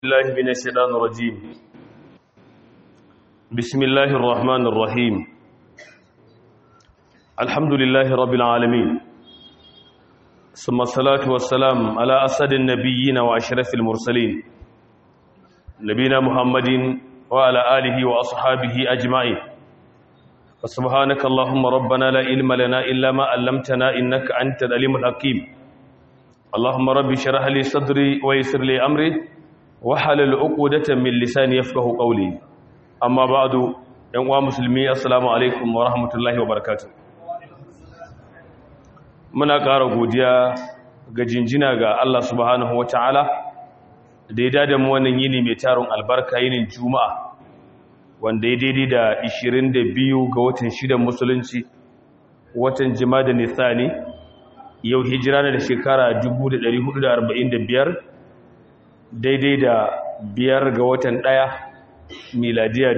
الله من الشيطان الرجيم بسم الله الرحمن الرحيم الحمد لله رب العالمين ثم الصلاة والسلام على أسد النبيين وأشرف المرسلين نبينا محمد وعلى آله وأصحابه أجمعين فسبحانك اللهم ربنا لا علم لنا إلا ما علمتنا إنك أنت العليم الحكيم اللهم رب اشرح لي صدري ويسر لي أمري wahalar uqudatan min lisani yafqahu qawli amma ba'du yan uwa musulmi assalamu alaikum wa rahmatullahi wa barakatuh muna ƙara godiya ga jinjina ga Allah subhanahu wataala da ya dada mu wannan yini mai taron albarka yinin juma'a wanda ya daidai da 22 ga watan shidan musulunci watan jima'a nisani yau hijira da shekara 1445 daidai da biyar ga watan ɗaya miladiya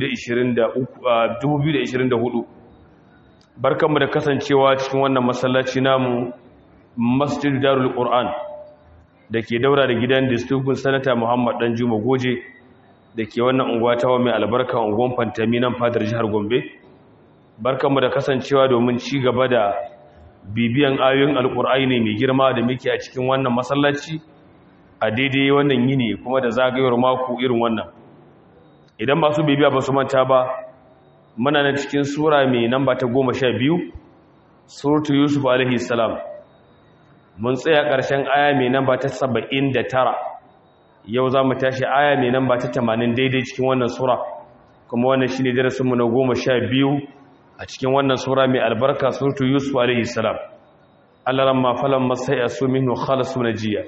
2024 barkanmu da kasancewa cikin wannan masallaci namu masjid darul qur'an da ke daura da gidan distributin sanata muhammad dan juma goje da ke wannan unguwa ta mai albarka unguwan fantami nan fadar jihar gombe barkanmu da kasancewa domin ci gaba da bibiyan ayoyin alkur'ani mai girma da muke a cikin wannan masallaci a daidai wannan yini kuma da zagayowar mako irin wannan idan masu bibiya ba su manta ba muna na cikin sura mai namba ta goma sha biyu suratu yusuf alaihi salam mun tsaya ƙarshen aya mai namba ta saba'in da tara yau za mu tashi aya mai namba ta tamanin daidai cikin wannan sura kuma wannan shi ne darasinmu na goma sha biyu a cikin wannan sura mai albarka suratu yusuf alaihi salam Allah ramma falan masai a su minhu khalasu najiya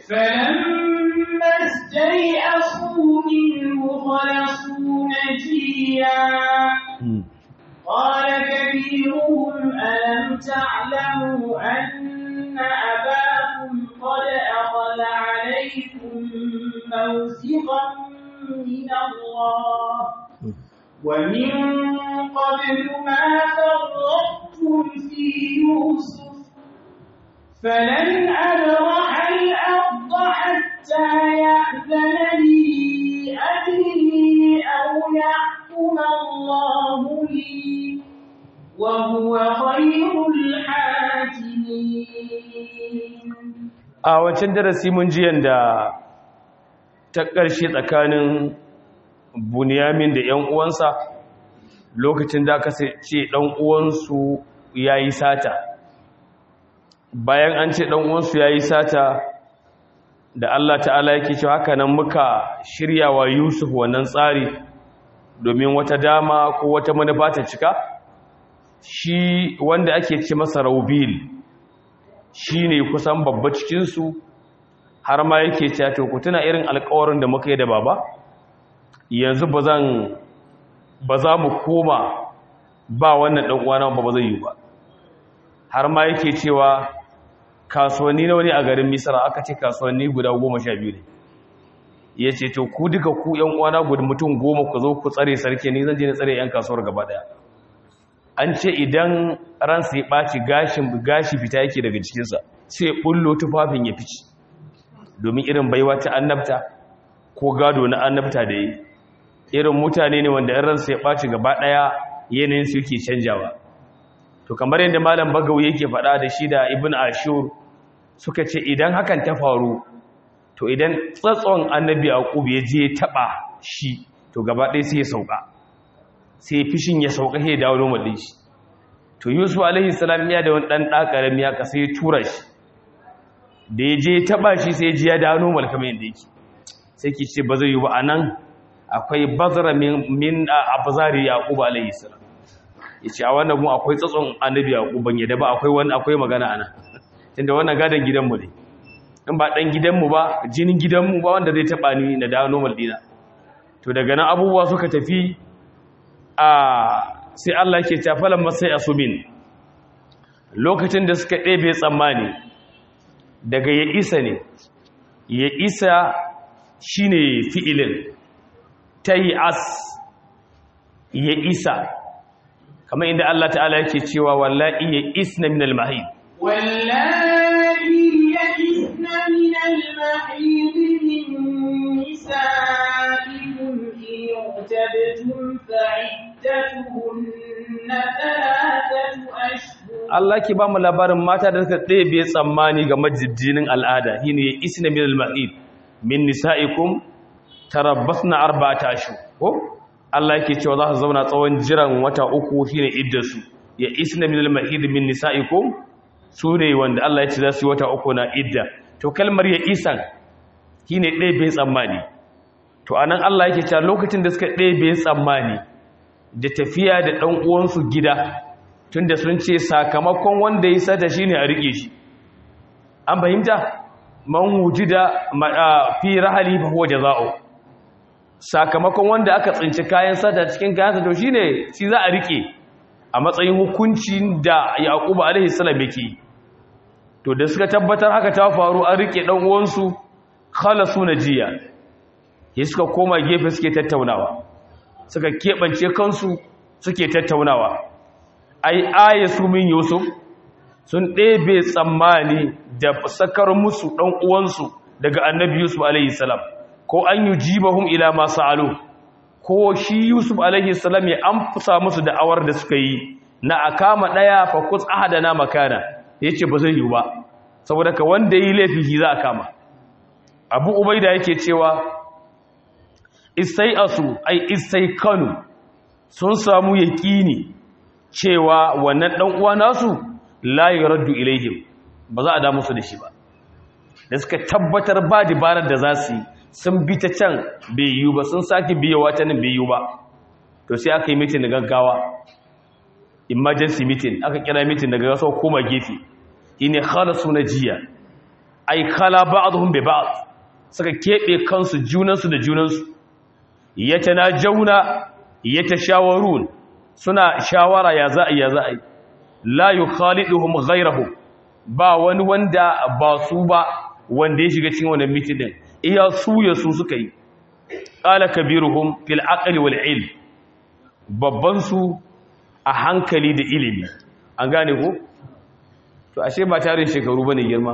استيئسوا منه خلصوا نجيا قال كبيرهم ألم تعلموا أن أباكم قد أخذ عليكم موثقا من الله ومن قبل ما فرطتم في يوسف فلن أبرح الأرض حتى يأذن لي أبي أو يحكم الله لي وهو خير الحاكمين a wancan darasi mun ji yanda ta ƙarshe tsakanin bunyamin da ‘yan uwansa lokacin da aka ce ɗan uwansu ya yi sata bayan an ce ɗan uwansu ya yi sata da Allah ta'ala yake cewa haka nan muka shirya wa Yusuf wannan tsari domin wata dama ko wata manufa ta cika shi wanda ake ce masa Raubil shi ne kusan babba cikinsu har ma yake cewa to ku tuna irin alƙawarin da muka yi da baba yanzu ba zan ba za mu koma ba wannan ɗan uwana ba ba zai yi ba har ma yake cewa kasuwanni na wani a garin misra aka ce kasuwanni guda goma sha biyu ne ya ce to ku duka ku yan uwana guda mutum goma ku zo ku tsare sarki ni zan je na tsare yan kasuwar gaba daya an ce idan ransa ya ɓaci gashin gashi fita yake daga cikinsa sai bullo tufafin ya fici domin irin baiwa ta annabta ko gado na annabta da yi irin mutane ne wanda ransa ya ɓaci gaba daya yanayin su yake canjawa to kamar yadda malam bagawi yake faɗa da shi da ibn ashur suka ce idan hakan ta faru to idan tsatson annabi yaqub ya je taba shi to gaba ɗaya sai ya sauka sai fishin ya sauka sai ya dawo normal din shi to yusuf alaihi salam ya da wani dan da karami ya kasa ya tura shi da ya je taba shi sai ya ji ya dawo normal kamar yadda yake sai ki ce ba zai yi ba anan akwai bazara min min abzari yaqub alaihi salam ya ce a wannan mu akwai tsatson annabi a ban yadda ba akwai wani akwai magana ana tunda wannan gadon gidanmu ne in ba dan gidanmu ba jinin gidanmu ba wanda zai taba ni na dawo normal dina to daga nan abubuwa suka tafi a sai Allah ke ta falan masai asumin lokacin da suka ɗebe tsammani daga ya isa ne ya isa shine fi'ilin tayi as ya isa kamar inda Allah ta'ala yake cewa wallahi ya isna min al-mahid واللائي يئسن من المحيض من نسائكم فعدتهن ثلاثة أشهر Allah ke ba mu labarin mata da suka ɗebe tsammani ga majijjinin al'ada shine ya isna min al-ma'id min nisa'ikum tarabbasna arba'ata ashhur ko Allah yake cewa za su zauna tsawon jiran wata uku shine iddarsu ya isna min al-ma'id min nisa'ikum sune wanda Allah ya ce za su yi wata uku na idda to kalmar ya isan shine ɗebe tsammani to anan Allah yake cewa lokacin da suka ɗebe tsammani da tafiya da ɗan uwansu gida tunda sun ce sakamakon wanda ya sata shine a rike shi an fahimta man wujida fi rahali fa huwa jazaa'u sakamakon wanda aka tsinci kayan sata cikin kayan sata to shine shi za a rike a matsayin hukuncin da Yaqubu alaihi salam yake to da suka tabbatar haka ta faru an rike dan uwansu khalasu najiya sai suka koma gefe suke tattaunawa suka kebance kansu suke tattaunawa ai ayasu min yusuf sun ɗebe tsammani da sakar musu ɗan uwansu daga annabi yusuf alaihi salam ko an yi jibahun ila masu alo ko shi yusuf alaihi salam ya amfusa musu da'awar da suka yi na a kama ɗaya fakus ahadana makana ya ce ba zai yi ba saboda ka wanda yi laifi shi za a kama abu ubaida yake cewa isai asu ai isai kanu sun samu yaƙini cewa wannan ɗan uwa nasu la yuraddu ilaihim ba za a da musu da shi ba da suka tabbatar ba dabarar da za su yi sun bi ta can bai yiwu ba sun sake biyawa ta nan bai yiwu ba to sai aka yi mitin da gaggawa emergency meeting aka kira mitin daga gasa koma gefe ine khalasu jiya. ai khala ba'dhum bi ba'd suka kebe kansu junansu da junansu yatanajawna yatashawarun suna shawara ya za a ya za a yi la yi khaliduhum ghairahu ba wani wanda ba su ba wanda ya shiga cikin wannan mitin iya su ya su suka yi qala kabiruhum fil aqli wal ilm babban su a hankali da ilimi an gane ko to ashe ba tarin shekaru bane girma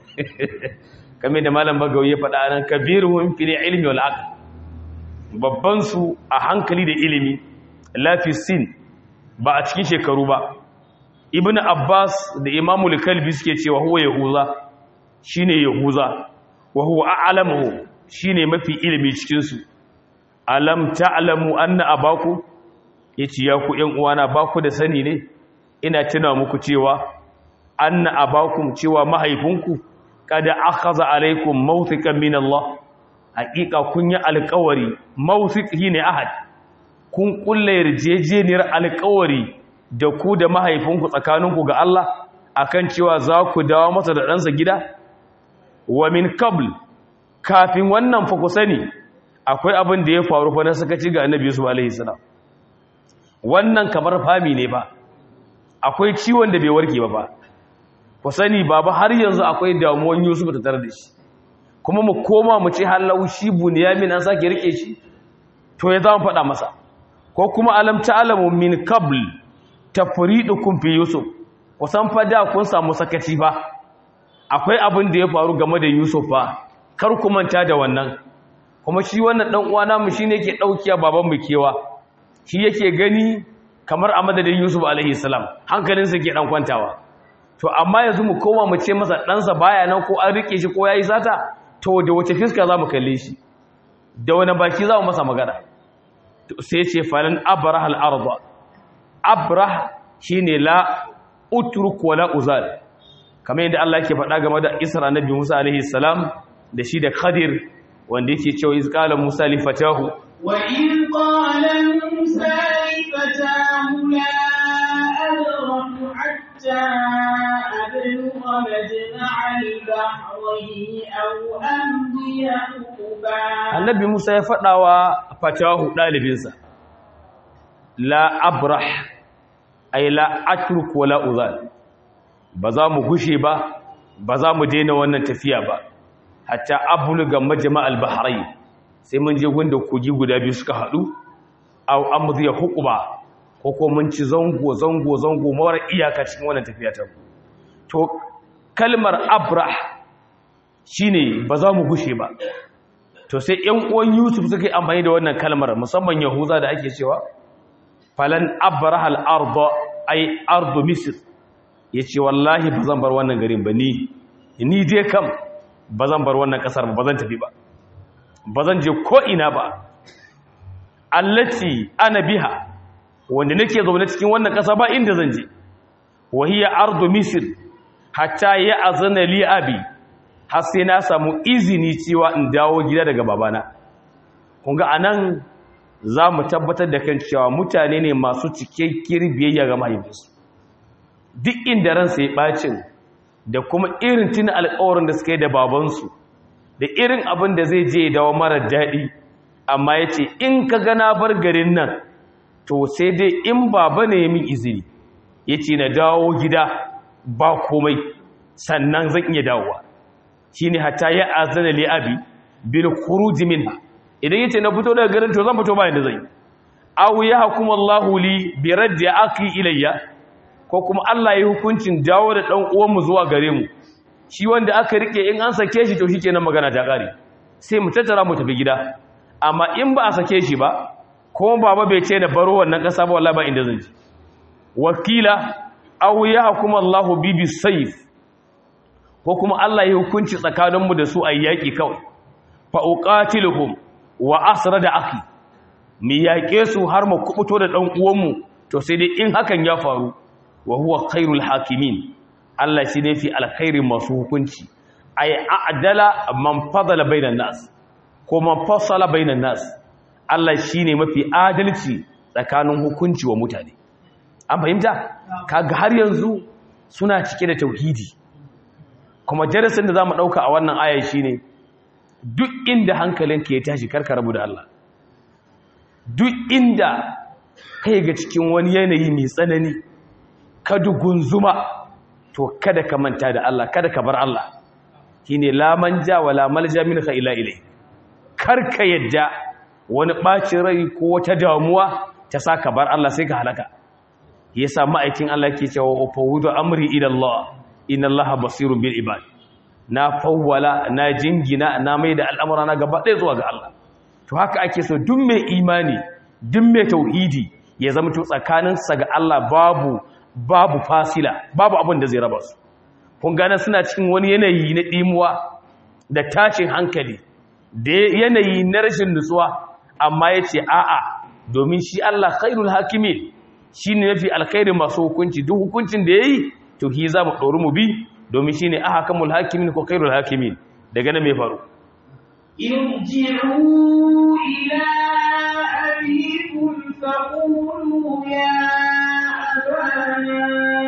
kamar da malam bagawi ya faɗa nan kabiruhum fil ilmi wal aql babban su a hankali da ilimi lafisin ba a cikin shekaru ba ibn abbas da imamul kalbi suke cewa huwa yahuza shine yahuza wa huwa a'lamu shine mafi ilimi cikin su alam ta'lamu anna abaku yace ya ku ƴan uwana ba ku da sani ne ina tuna muku cewa anna abakum cewa mahaifinku kada akhadha alaikum mawthiqan min Allah haƙiƙa kun yi alƙawari mawthiq ne ahad kun kulle yarjejeniyar alkawari da ku da mahaifinku tsakaninku ga Allah akan cewa za ku dawo masa da ɗansa gida wa min qabl kafin wannan fa ku sani akwai abin da ya faru fa na sakaci ga annabi Yusuf alaihi salam wannan kamar fami ne ba akwai ciwon da bai warke ba ba ku sani baba har yanzu akwai damuwan Yusuf ta tare da shi kuma mu koma mu ce halau shi bunyamin an sake rike shi to ya zama faɗa masa ko kuma alam ta'lamu min qabl tafridukum fi yusuf kusan fa da kun samu sakaci ba akwai abin da ya faru game da yusuf ba kar ku manta da wannan kuma shi wannan dan uwana mu shine yake daukiya baban mu kewa shi yake gani kamar a madadin yusuf alaihi salam hankalinsa ke dan kwantawa to amma yanzu mu koma mu ce masa ɗansa baya nan ko an rike shi ko yayi sata to da wace fiska za mu kalle shi da wani baki za mu masa magana sai ce falin abrah al'arba abrah shi ne la utruk wala uzal kamar yadda Allah ke faɗa game da isra nabi musa alaihi salam da shi da khadir wanda yake cewa iz qala musa li fatahu wa in qala musa li fatahu la abrahu hatta ablugha majma'a al-bahrayn aw amdiya huquba annabi musa ya faɗawa fatahu ɗalibinsa la abrah ay la atruk wala uzal ba za mu gushe ba ba za mu daina wannan tafiya ba hatta abluga majma'al bahrain sai mun je gunda kogi guda biyu suka hadu aw amdiya huquba ko ko mun ci zango zango zango mawar iyaka cikin wannan tafiya ta to kalmar abrah shine ba za mu gushe ba to sai ƴan uwan Yusuf suka yi amfani da wannan kalmar musamman Yahuza da ake cewa falan abraha al-ardh ay ardu misr yace wallahi bazan bar wannan garin ba ni ni dai kam bazan bar wannan kasar ba bazan tafi ba bazan je ko ina ba allati ana biha wanda nake zaune cikin wannan kasa ba inda zan je wahiya ardu misr hatta ya azana li abi har sai na samu izini cewa in dawo gida daga babana kun ga anan za mu tabbatar da kan cewa mutane ne masu cikakkiyar biyayya ga mahaifinsu duk inda ransa ya bacin da kuma irin tuna alƙawarin da suka yi da babansu da irin abin da zai je dawo mara daɗi amma ya ce in ka gana bar garin nan to sai dai in baba ne ya min izini ya ce na dawo gida ba komai sannan zan iya dawowa shi ne hata ya azana li abi bil khuruj minha idan yace na fito daga garin to zan fito bayan da zan yi aw ya hukuma Allahu li bi raddi aqi ilayya ko kuma Allah ya hukuncin dawo da dan uwan mu zuwa gare mu shi wanda aka rike in an sake shi to shikenan magana ta kare sai mu tattara mu tafi gida amma in ba a sake shi ba ko baba bai ce da baro wannan kasa ba wallahi ba inda zan ji wakila aw ya hukuma Allahu bi bisayf ko kuma Allah ya hukunci tsakaninmu da su a yaƙi kawai fa uqatiluhum wa asrada akhi mi yaƙe su har mu kubuto da dan uwanmu to sai dai in hakan ya faru wa huwa khairul hakimin Allah shi ne fi alkhairin masu hukunci ay a'dala man fadala bainan nas ko man fasala bainan nas Allah shine mafi adalci tsakanin hukunci wa mutane an fahimta kaga har yanzu suna cike da tauhidi kuma darasin da zamu dauka a wannan aya shine duk inda hankalinka ya tashi karka rabu da Allah duk inda kai ga cikin wani yanayi mai tsanani ka dugunzuma to kada ka manta da Allah kada ka bar Allah shine la manja wala malja minka ila ilai karka yadda wani bacin rai ko wata damuwa ta saka bar Allah sai ka halaka yasa ma'aikin Allah ke cewa fawudu amri ila Allah inna Allah basirun bil ibad na fawwala na jingina na mai da al'amura na gaba ɗaya zuwa ga Allah to haka ake so duk mai imani duk mai tauhidi ya zama to tsakaninsa ga Allah babu babu fasila babu abin da zai raba su kun gane suna cikin wani yanayi na ɗimuwa da tashin hankali da yanayi na rashin nutsuwa amma ya ce a'a domin shi Allah khairul hakimin shi ne mafi alkhairin masu hukunci duk hukuncin da ya yi to hi za mu ɗori mu bi domin shi ne aha kamul hakimin ko khairul hakimin daga nan mai faru ارجعوا إلى أبيكم فقولوا يا أبانا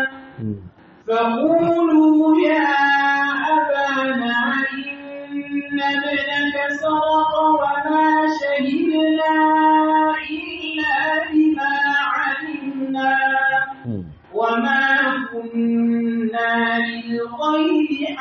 فقولوا يا أبانا إن ابنك سرق وما شهدنا إلا بما علمنا وما كنا للغيب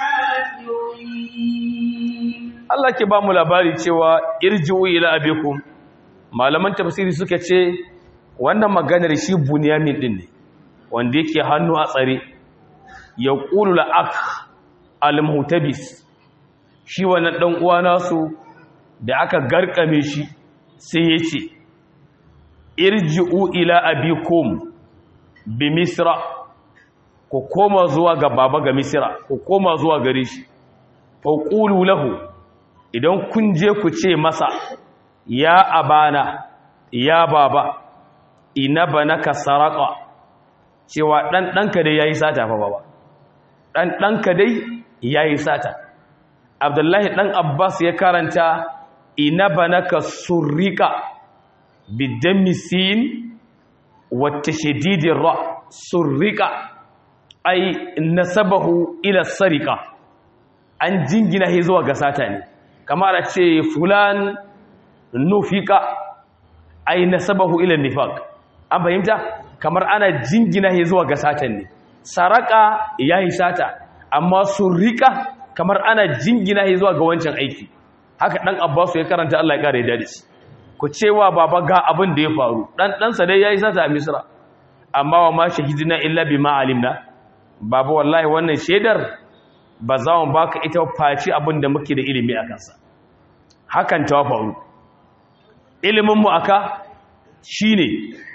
حافظين Allah ke ba mu labari cewa irji'u ila abikum malaman tafsiri suka ce wannan maganar shi bunyamin din ne wanda yake hannu a tsare ya qulu la ak al-muhtabis shi wannan dan uwa nasu da aka garkame shi sai yace irji'u ila abikum bi misra ku koma zuwa ga baba ga misra ku koma zuwa gare shi fa qulu lahu idan kun je ku ce masa ya abana ya baba ina banaka saraka cewa dan danka dai yayi sata fa baba dan danka dai yayi sata abdullahi dan abbas ya karanta ina banaka surrika bidammi sin wa tashdidir ra surrika ay nasabahu ila sarika an jingina shi zuwa ga sata ne kamar a ce fulan nufika ai nasabahu ila nifaq an fahimta kamar ana jingina shi zuwa ga satan ne saraka yayi sata amma surrika kamar ana jingina shi zuwa ga wancan aiki haka dan abbasu ya karanta Allah ya kare dadi ku cewa baba ga abin da ya faru dan dan sa dai yayi sata a misra amma wa ma shahidina illa bima alimna baba wallahi wannan shedar ba za mu baka ita faci abin da muke da ilimi a kansa hakan ta faru iliminmu aka shi ne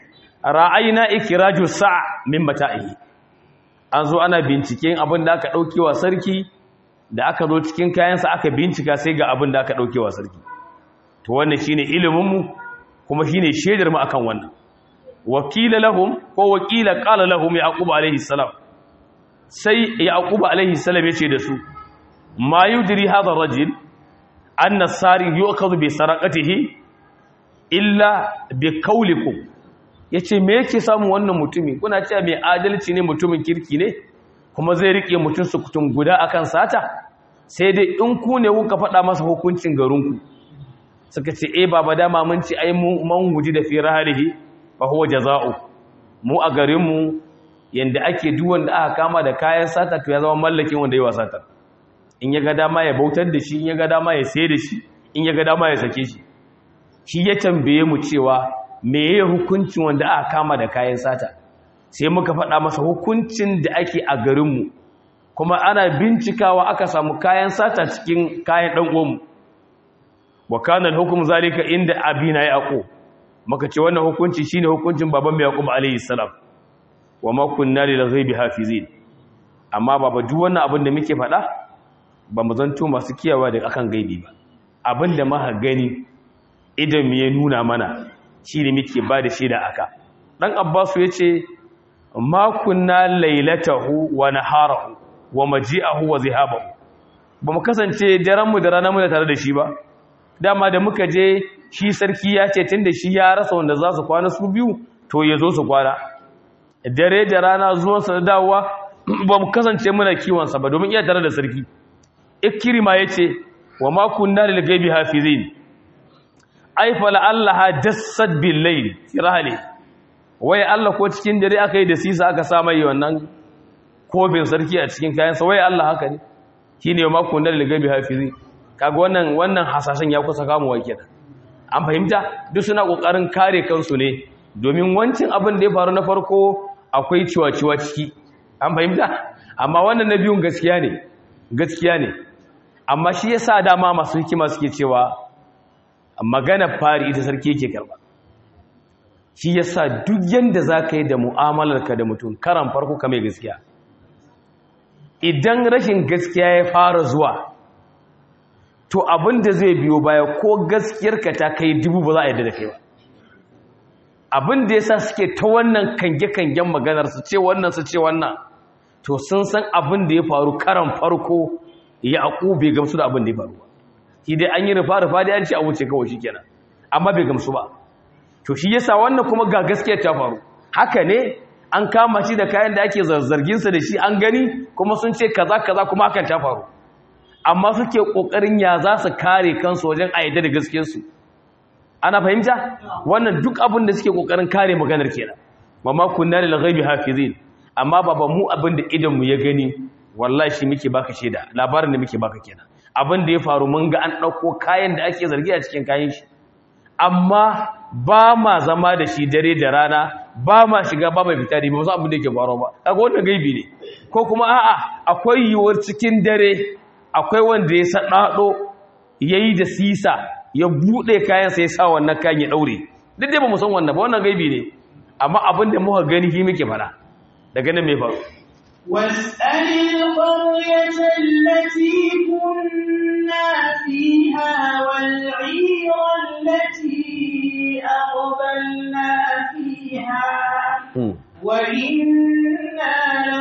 ra'ayina ikiraju sa' min mata'ihi an zo ana binciken abin da aka ɗaukewa sarki da aka zo cikin kayansa aka bincika sai ga abin da aka ɗaukewa sarki to wannan shine iliminmu kuma shine shaidar mu akan wannan wakila lahum ko wakila qala lahum yaqub alaihi salam sai yaqub alaihi salam yace da su ma yudri hadha rajul anna sari yu'khadhu bi saraqatihi illa bi qawlikum yace me yake samu wannan mutumi kuna cewa mai adalci ne mutumin kirki ne kuma zai rike mutun su kutun guda akan sata sai dai in ku ne kuka faɗa masa hukuncin garinku suka ce eh baba dama mun ci ai mun guji da fi rahalihi fa huwa jazaa'u mu a garin mu yanda ake duk wanda aka kama da kayan sata to ya zama mallakin wanda yayi wasata in ya ga dama ya bautar da shi in ya ga dama ya sayar da shi in ya ga dama ya sake shi shi ya tambaye mu cewa meye hukuncin wanda aka kama da kayan sata sai muka faɗa masa hukuncin da ake a garin mu kuma ana bincikawa aka samu kayan sata cikin kayan dan uwanmu wa kana al-hukm zalika inda abina yaqub maka ce wannan hukunci shine hukuncin baban yaqub alayhi salam wa ma kunna lil ghaibi hafizin amma baba duk wannan abin da muke faɗa ba mu zanto masu kiyawa da akan gaibi ba abin da muka gani idan mu ya nuna mana shine muke ba da shi da aka dan abbasu yace ma kunna lailatahu wa naharahu wa maji'ahu wa zihabahu ba mu kasance daren mu da ranar mu da tare da shi ba dama da muka je shi sarki ya ce tunda shi ya rasa wanda za su kwana su biyu to ya zo su kwana dare da rana zuwan sa dawowa ba mu kasance muna kiwon sa ba domin iya tare da sarki ikrima yace wa ma kunna lil ghaibi hafizin ai fa la allaha dassat bil layl tirahli wai Allah ko cikin dare aka yi da sisa aka sa mai wannan kofin sarki a cikin kayansa wai Allah haka ne shi ne makon da ligabi hafizi kaga wannan wannan hasashen ya kusa kamuwa kenan an fahimta duk suna kokarin kare kansu ne domin wancin abin da ya faru na farko akwai ciwa-ciwa ciki an fahimta amma wannan na biyun gaskiya ne gaskiya ne amma shi yasa dama masu hikima suke cewa magana fari ita sarki yake karba shi yasa duk yanda zaka yi da mu'amalarka da mutum karan farko ka mai gaskiya idan rashin gaskiya ya fara zuwa to abin da zai biyo baya ko gaskiyarka ta kai dubu ba za a yadda da kai ba abin da yasa suke ta wannan kange-kangen maganar su ce wannan su ce wannan to sun san abin da ya faru karan farko ya aku bai gamsu da abin da ya faru ba shi dai an yi rufa-rufa da an ce a wuce kawai shi kenan amma bai gamsu ba to shi yasa wannan kuma ga gaskiyar ta faru haka ne an kama shi da kayan da ake zarzarginsa da shi an gani kuma sun ce kaza kaza kuma hakan ta faru amma suke kokarin ya za su kare kansu wajen ayyada da gaskiyarsu ana fahimta wannan duk abin da suke kokarin kare maganar kenan mamma kunna lil ghaibi hafizin amma baba mu abin da idan mu ya gani wallahi shi muke baka sheda labarin da muke baka kenan abin da ya faru mun ga an dauko kayan da ake zargi a cikin kayan shi amma ba ma zama da shi dare da rana ba ma shiga ba mai fita da ba wasu abin da ke faruwa ba kaga wannan gaibi ne ko kuma a'a akwai yiwuwar cikin dare akwai wanda ya sadado yayi da sisa ya bude kayan sai ya sa wannan kayan ya daure duk dai ba mu san wannan ba wannan gaibi ne amma abin da muka gani shi muke fara daga nan me faru واسأل القرية التي كنا فيها والعير التي أقبلنا فيها وإنا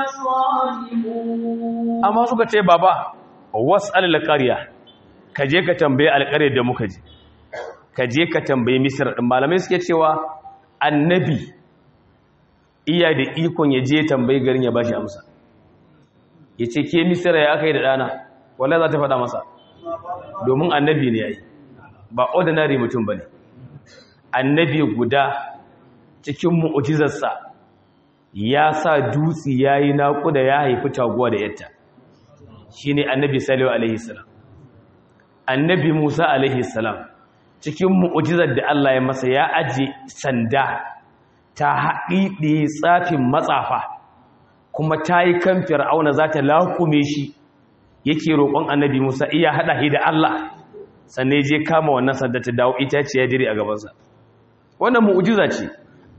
لصادقون amma suka ce baba was'al al-qarya ka je ka tambaye alƙaryar da muka je ka je ka tambaye misir din malamai suke cewa annabi iya da ikon ya je tambayi garin ya bashi amsa ya ce ke misira ya aka yi da ɗana wala za ta faɗa masa domin annabi ne ya yi ba ordinary mutum ba ne annabi guda cikin mu'ujizarsa ya sa dutse ya yi naƙuda ya haifi taguwa da yatta shi ne annabi salihu alaihissalam annabi musa alaihissalam cikin mu'ujizar da allah ya masa ya aji sanda ta haɗiɗe tsafin matsafa kuma ta yi kan fir'auna za ta lakume shi yake roƙon annabi musa iya haɗa shi da allah sannan je kama wannan sanda ta dawo ita ce ya jiri a gabansa wannan mu'ujiza ce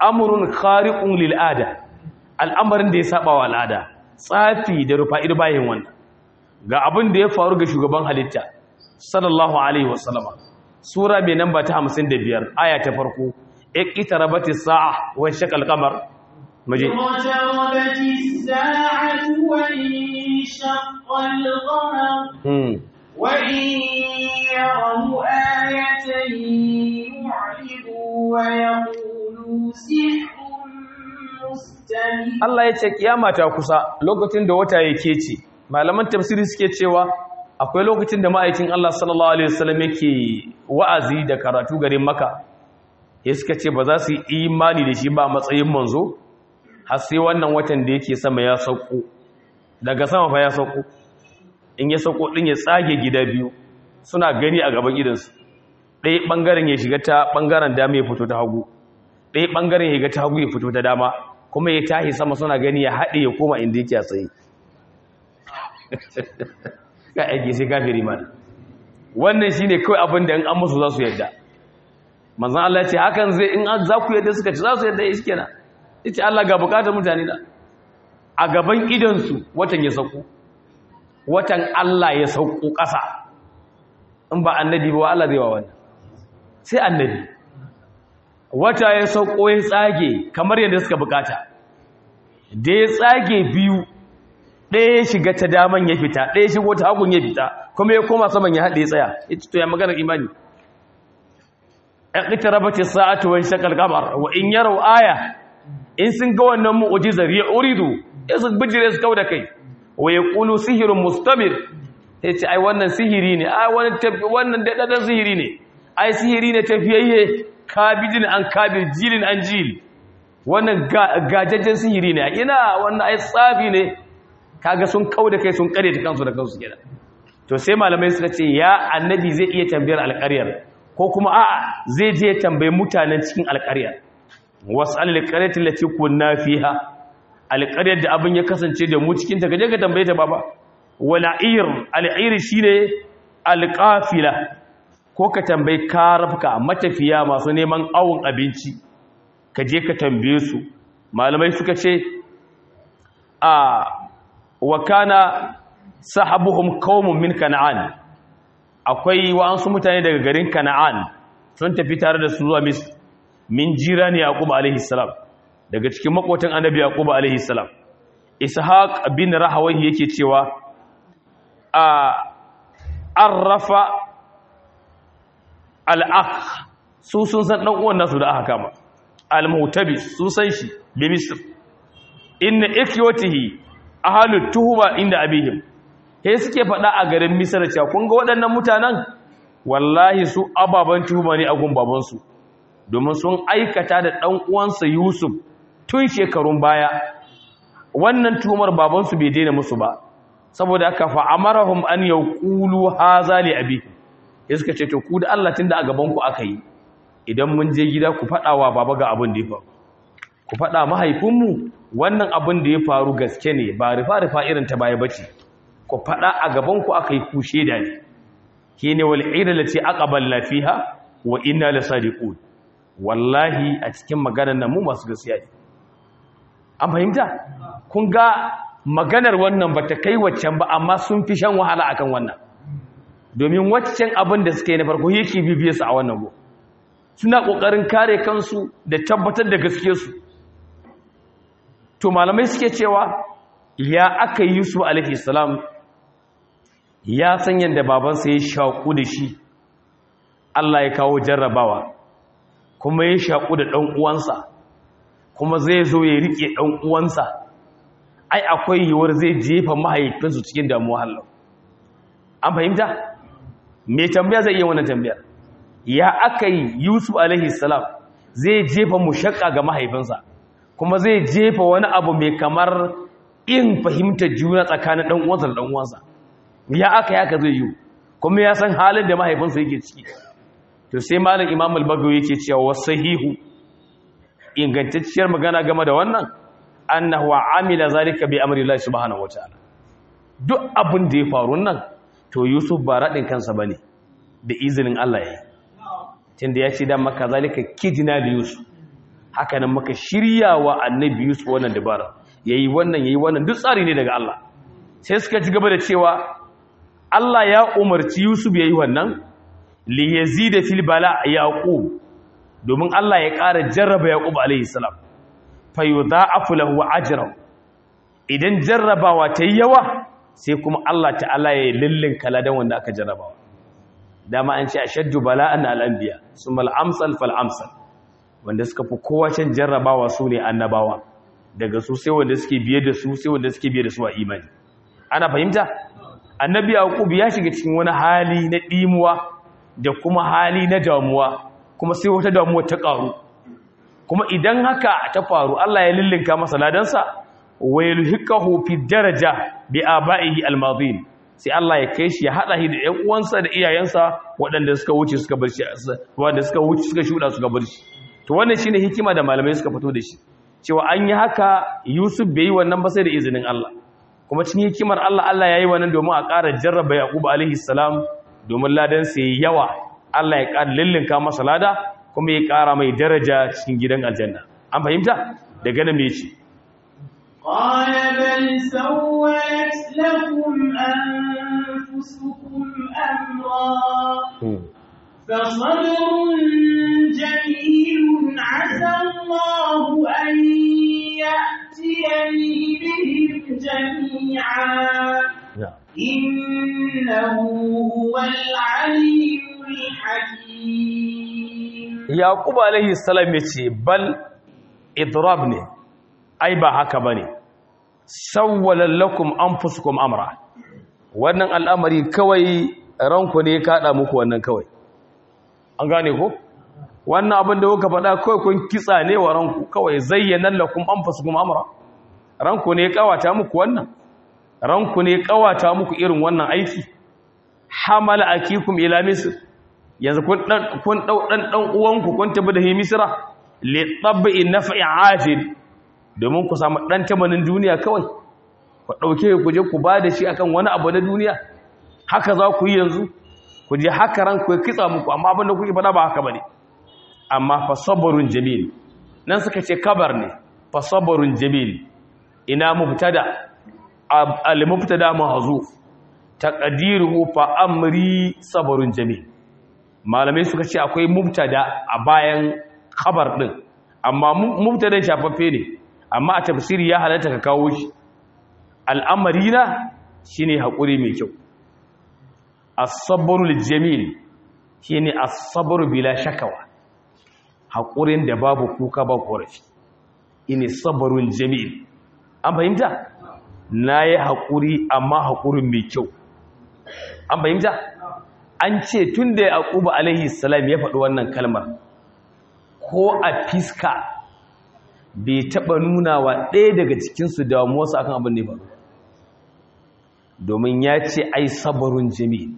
amrun khariqun lil ada al'amarin da ya saba wa al'ada tsafi da rufa'ir bayin wannan ga abin da ya faru ga shugaban halitta sallallahu alaihi wasallama sura mai namba ta 55 aya ta farko iqtarabatis sa'a wa shaqal qamar maje اقتربت الساعة وانشق القمر hmm وإن يروا آية يعرضوا ويقولوا سحر مستمر Allah ya ce kiyama ta kusa lokacin da wata yake ce malaman tafsiri suke cewa akwai lokacin da ma'aikin Allah sallallahu alaihi wasallam yake wa'azi da karatu garin Makka ya suka ce ba za su yi imani da shi ba a matsayin manzo har sai wannan watan da yake sama ya sauko daga sama fa ya sauko in ya sauko din ya tsage gida biyu suna gani a gaban gidansu ɗaya ɓangaren ya shiga ta ɓangaren dama ya fito ta hagu ɗaya ɓangaren ya shiga ta hagu ya fito ta dama kuma ya tahi sama suna gani ya haɗe ya koma inda yake a tsaye ka aiki sai kafiri mana wannan shi ne kawai abin da in an musu za su yadda manzan Allah ce hakan zai in an za ku yadda suka ci za su yadda ya shi kenan ita Allah ga bukatar mutane da a gaban idansu watan ya sauko watan Allah ya sauko ƙasa in ba annabi ba Allah zai wa wannan sai annabi wata ya sauko ya tsage kamar yadda suka bukata da ya tsage biyu ɗaya ya shiga ta daman ya fita ɗaya shigo ta hagun ya fita kuma ya koma saman ya haɗe ya tsaya ya ci to ya maganar imani ƙaƙita rabatin sa'atu wani shakal kamar wa in yarau aya in sun ga wannan mu'ujizar ya uridu ya su bijire su kau da kai wa ya ƙulu sihirin mustamir ya ce ai wannan sihiri ne ai wannan daɗaɗɗen sihiri ne ai sihiri ne tafiyayye kabidin an kabir jilin an jil wannan gajajjen sihiri ne ina wannan ai tsafi ne kaga sun kau da kai sun kare ta kansu da kansu kenan to sai malamai suka ce ya annabi zai iya tambayar alƙaryar ko kuma a'a zai je tambayi mutanen cikin alƙaryar wasal alqaryati allati kunna fiha alqaryar da abin ya kasance da mu cikin ta gaje ka tambaye ta baba wala'ir al'ir shine alqafila ko ka tambayi karafka matafiya masu neman awon abinci ka je ka tambaye su malamai suka ce a wa kana sahabuhum qaumun min kana'an akwai wa'ansu mutane daga garin kana'an sun tafi tare da su zuwa misr min jirani yaqub alaihi salam daga cikin makotan annabi yaqub alaihi salam ishaq bin rahawahi yake cewa a arrafa al'akh su sun san ɗan uwan nasu da aka kama al-mutabi su san shi bi misr inna ikyatihi ahlut tuhuma inda abihim he suke faɗa a garin misr cewa kun ga waɗannan mutanen wallahi su ababan tuhuma ne a gun babansu domin sun aikata da ɗan uwansa yusuf tun shekarun baya wannan tuhumar babansu bai daina musu ba saboda aka fa amarahum an yaqulu haza li abihim ya suka ce to ku da Allah tun da a gabanku aka yi idan mun je gida ku faɗa wa baba ga abin da ya faru ku faɗa mahaifinmu wannan abin da ya faru gaske ne ba rufa-rufa irin ta baya bace ku faɗa a gabanku aka yi ku shaida ne ke ne wal ira lati aqbal lafiha wa inna lasadiqun wallahi a cikin maganar nan mu masu gaskiya ne an fahimta kun ga maganar wannan bata kai waccan ba amma sun fi shan wahala akan wannan domin waccan abin da suka yi na farko yake bibiye su a wannan go suna kokarin kare kansu da tabbatar da gaskiyarsu to malamai suke cewa ya aka yi Yusuf alaihi salam ya san yanda babansa ya shaku da shi Allah ya kawo jarrabawa kuma ya shaku da dan uwansa kuma zai zo ya rike dan uwansa ai akwai yiwuwar zai jefa mahaifinsu cikin damuwa hallau an fahimta mai tambaya zai iya wannan tambayar ya aka yi yusuf alaihi salam zai jefa mushakka ga mahaifinsa kuma zai jefa wani abu mai kamar in fahimtar juna tsakanin ɗan uwansa da ɗan uwansa ya aka yaka zai yi kuma ya san halin da mahaifinsa yake ciki to sai malam imam al-bagawi yake cewa wasahihu ingantacciyar magana game da wannan annahu amila zalika bi amri Allah subhanahu wataala duk abin da ya faru nan to Yusuf ba radin kansa bane da izinin Allah yayi tunda ya ce dan maka zalika kidna da Yusuf haka nan muka shirya wa annabi Yusuf wannan dabara yayi wannan yayi wannan duk tsari ne daga Allah sai suka ci gaba da cewa Allah ya umarci Yusuf yayi wannan li yazida fil bala yaqub domin Allah ya ƙara jarraba yaqub alayhi salam fa yudha'afu lahu ajran idan jarrabawa ta yi yawa sai kuma Allah ta'ala ya lillin kaladan wanda aka jarrabawa dama an ce ashaddu bala'an al-anbiya summa al-amsal fal amsal wanda suka fi kowa can jarrabawa su ne annabawa daga su sai wanda suke biye da su sai wanda suke biye da su a imani ana fahimta annabi yaqub ya shiga cikin wani hali na dimuwa da kuma hali na damuwa kuma sai wata damuwa ta karu kuma idan haka ta faru Allah ya lillinka masa ladansa wa yulhiqahu fi daraja bi aba'ihi almadhin sai Allah ya kai shi ya hada shi da ƴan uwansa da iyayensa waɗanda suka wuce suka bar shi wanda suka wuce suka shuda suka bar shi to wannan shine hikima da malamai suka fito da shi cewa an yi haka Yusuf bai yi wannan ba sai da izinin Allah kuma cikin hikimar Allah Allah yayi wannan domin a ƙara jarraba Yaqub alaihi salam domin ladan sai yawa Allah ya ƙara lillinka masa lada kuma ya ƙara mai daraja cikin gidan aljanna an fahimta daga nan me yace قال بل سولت لكم أنفسكم أمرا فصبر جميل عسى الله أن يأتيني بهم جميعا إنه هو العليم الحكيم يعقوب عليه السلام يقول بل إضرابني ai ba haka ba ne sawwalallakum anfusukum amra wannan al'amari kawai ranku ne kaɗa muku wannan kawai an gane ko wannan abin da kuka faɗa kawai kun kitsa ne wa ranku kawai zayyanan lakum anfusukum amra ranku ne kawata muku wannan ranku ne kawata muku irin wannan aiki hamala akikum ila misr yanzu kun dan kun dau dan dan uwanku kun tabi da misra li tabbi naf'i ajil domin ku samu ɗan tamanin duniya kawai ku ɗauke ku je ku ba da shi akan wani abu na duniya haka za ku yi yanzu ku je haka ran ku kitsa muku amma abin da kuke faɗa ba haka ba ne amma fa sabarun jamil nan suka ce kabar ne fa sabarun jamil ina mubtada al mubtada mahzuf taqdiruhu fa amri sabarun jamil malamai suka ce akwai mubtada a bayan khabar din amma mubtada shafaffe ne amma a tafsiri ya halatta ka kawo shi al'amari na shi ne haƙuri mai kyau asabarul jamil shi ne asabaru bila shakawa haƙurin da babu kuka ba ƙorafi ini sabarun jamil an fahimta na yi haƙuri amma haƙurin mai kyau an fahimta an ce tun da ya ƙuba alaihi salam ya faɗi wannan kalmar ko a fiska bai taɓa nuna wa ɗaya daga cikinsu damuwarsa akan abin da ya faru domin ya ce ai sabarun jami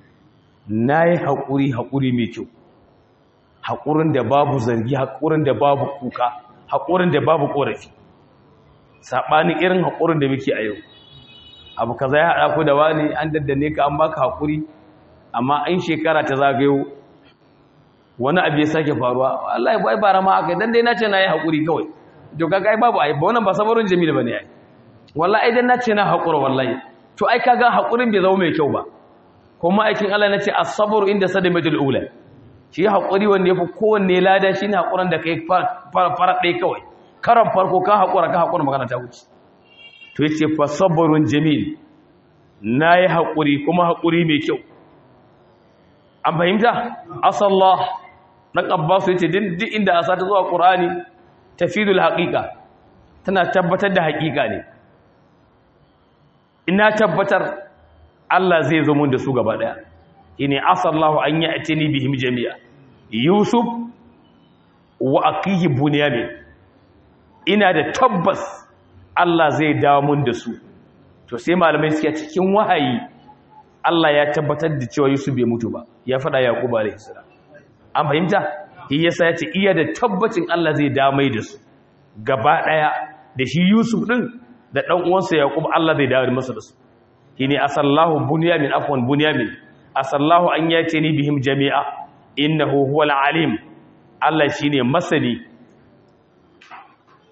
na yi haƙuri haƙuri mai kyau haƙurin da babu zargi haƙurin da babu kuka haƙurin da babu ƙorafi saɓanin irin haƙurin da muke a yau abu ka zai haɗa ku da wani an daddane ka an baka haƙuri amma an shekara ta zagayo wani abu ya sake faruwa Allah ya bai bara ma aka dan dai nace na yi hakuri kawai to kaga ai babu ai wannan ba sabarun jamil bane ai wallahi idan nace na hakura wallahi to ai kaga hakurin bai zama mai kyau ba kuma aikin Allah nace as-sabru inda sadamatul ula shi hakuri wanda yafi kowanne lada shine hakuran da kai fara dai kawai karan farko ka hakura ka hakura magana ta wuce to yace fa sabrun jamil nayi hakuri kuma hakuri mai kyau an fahimta asallah dan abbas yace duk inda asa ta zuwa qur'ani tafidul haqiqa tana tabbatar da haqiqa ne ina tabbatar Allah zai zo mun da su gaba daya ini asallahu an ya'tini bihim jami'a yusuf wa aqihi bunyamin ina da tabbas Allah zai dawo mun da su to sai malamai suke cikin wahayi Allah ya tabbatar da cewa Yusuf bai mutu ba ya faɗa Yaqub alayhi salam an fahimta shi yasa ya ce iya da tabbacin Allah zai damai da su gaba daya da shi Yusuf din da dan uwansa Yaqub Allah zai dawo masa da su shine asallahu bunyamin afwan bunyamin asallahu an yatini bihim jami'a innahu huwal alim Allah shine masani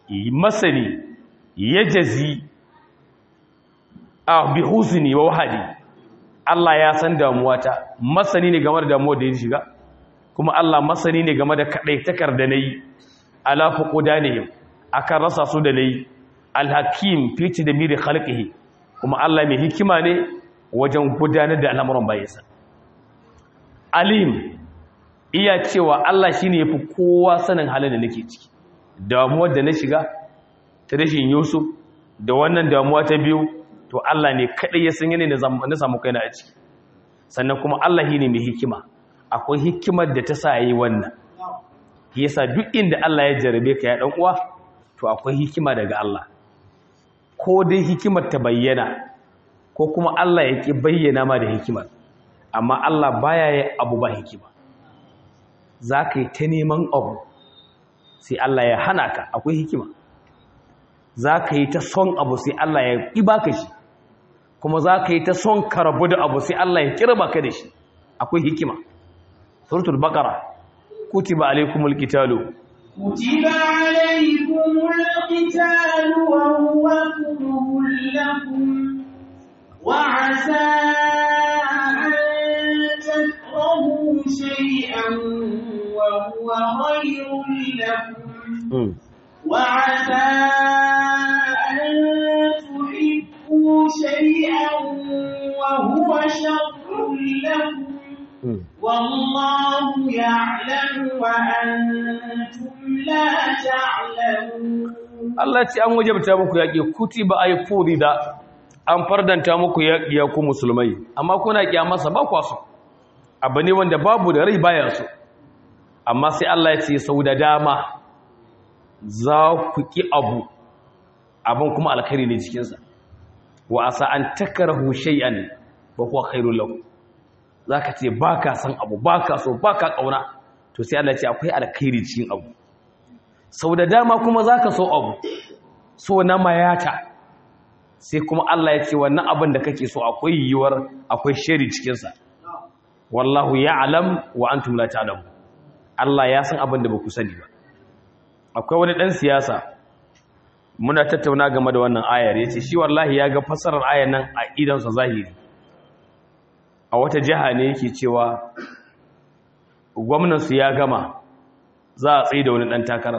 masani ya jazi a bi husni wa wahadi Allah ya san damuwata masani ne game da damuwar da ya shiga kuma Allah masani ne game da kadaitakar da nayi ala fuqudanihim akan rasa su da nayi alhakim fi tadmiri khalqihi kuma Allah mai hikima ne wajen gudanar da al'amuran bayansa alim iya cewa Allah shine yafi kowa sanin halin da nake ciki damuwar da na shiga ta rashin Yusuf da wannan damuwa ta biyu to Allah ne kadai ya san yanayin da na samu kaina a ciki sannan kuma Allah shine mai hikima akwai hikimar da ta sa yayi wannan yasa duk inda Allah ya jarabe ka ya dan uwa to akwai hikima daga Allah ko dai hikimar ta bayyana ko kuma Allah ya ki bayyana ma da hikimar amma Allah baya yi abu ba hikima za ka yi ta neman abu sai Allah ya hana ka akwai hikima za ka yi ta son abu sai Allah ya ƙi baka shi kuma za ka yi ta son karabu da abu sai Allah ya kirba ka da shi akwai hikima suratul baqara kutiba alaykumul qitalu كتب عليكم القتال وهو كره لكم وعسى أن تكرهوا شيئا وهو خير لكم وعسى أن تحبوا شيئا وهو شر لكم والله يعلم وأنتم لا تعلمون Allah ce an wajabta muku yaƙi kutiba ay furida an fardanta muku yaƙi ya ku musulmai amma kuna kiyamarsa ba kwa so abu ne wanda babu da rai baya so amma sai Allah ya ce sau da dama za ku ki abu abin kuma alkhairi ne cikinsa wa asa an takarahu shay'an wa huwa khairul lakum zaka ce baka san abu baka so baka kauna to sai Allah ya ce akwai alkhairi cikin abu sau da dama kuma zaka so abu so na mayata sai kuma Allah ya ce wannan abin da kake so akwai yiwuwar akwai shari cikinsa wallahu ya'lam wa antum la ta'lamun Allah ya san abin da ba ku sani ba akwai wani dan siyasa muna tattauna game da wannan ayar yace shi wallahi ya ga fasarar ayar nan a idan sa zahiri a wata jiha ne yake cewa gwamnan su ya gama za a tsaye da wani dan takarar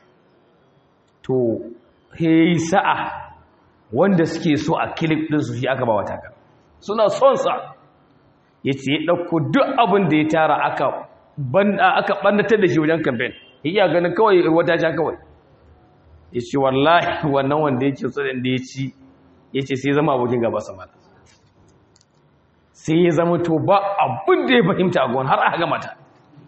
to hey sa'a wanda suke so a kilif din su shi aka ba wa takarar suna son sa yace ya dauko duk abin da ya tara aka aka ɓannatar da shi wajen kamfen iya ganin kawai wata sha kawai ya ce wallahi wannan wanda yake tsoron da ya ci ya ce sai zama abokin gaba sama sai ya zama to ba abin da ya fahimta a gwan har aka gama ta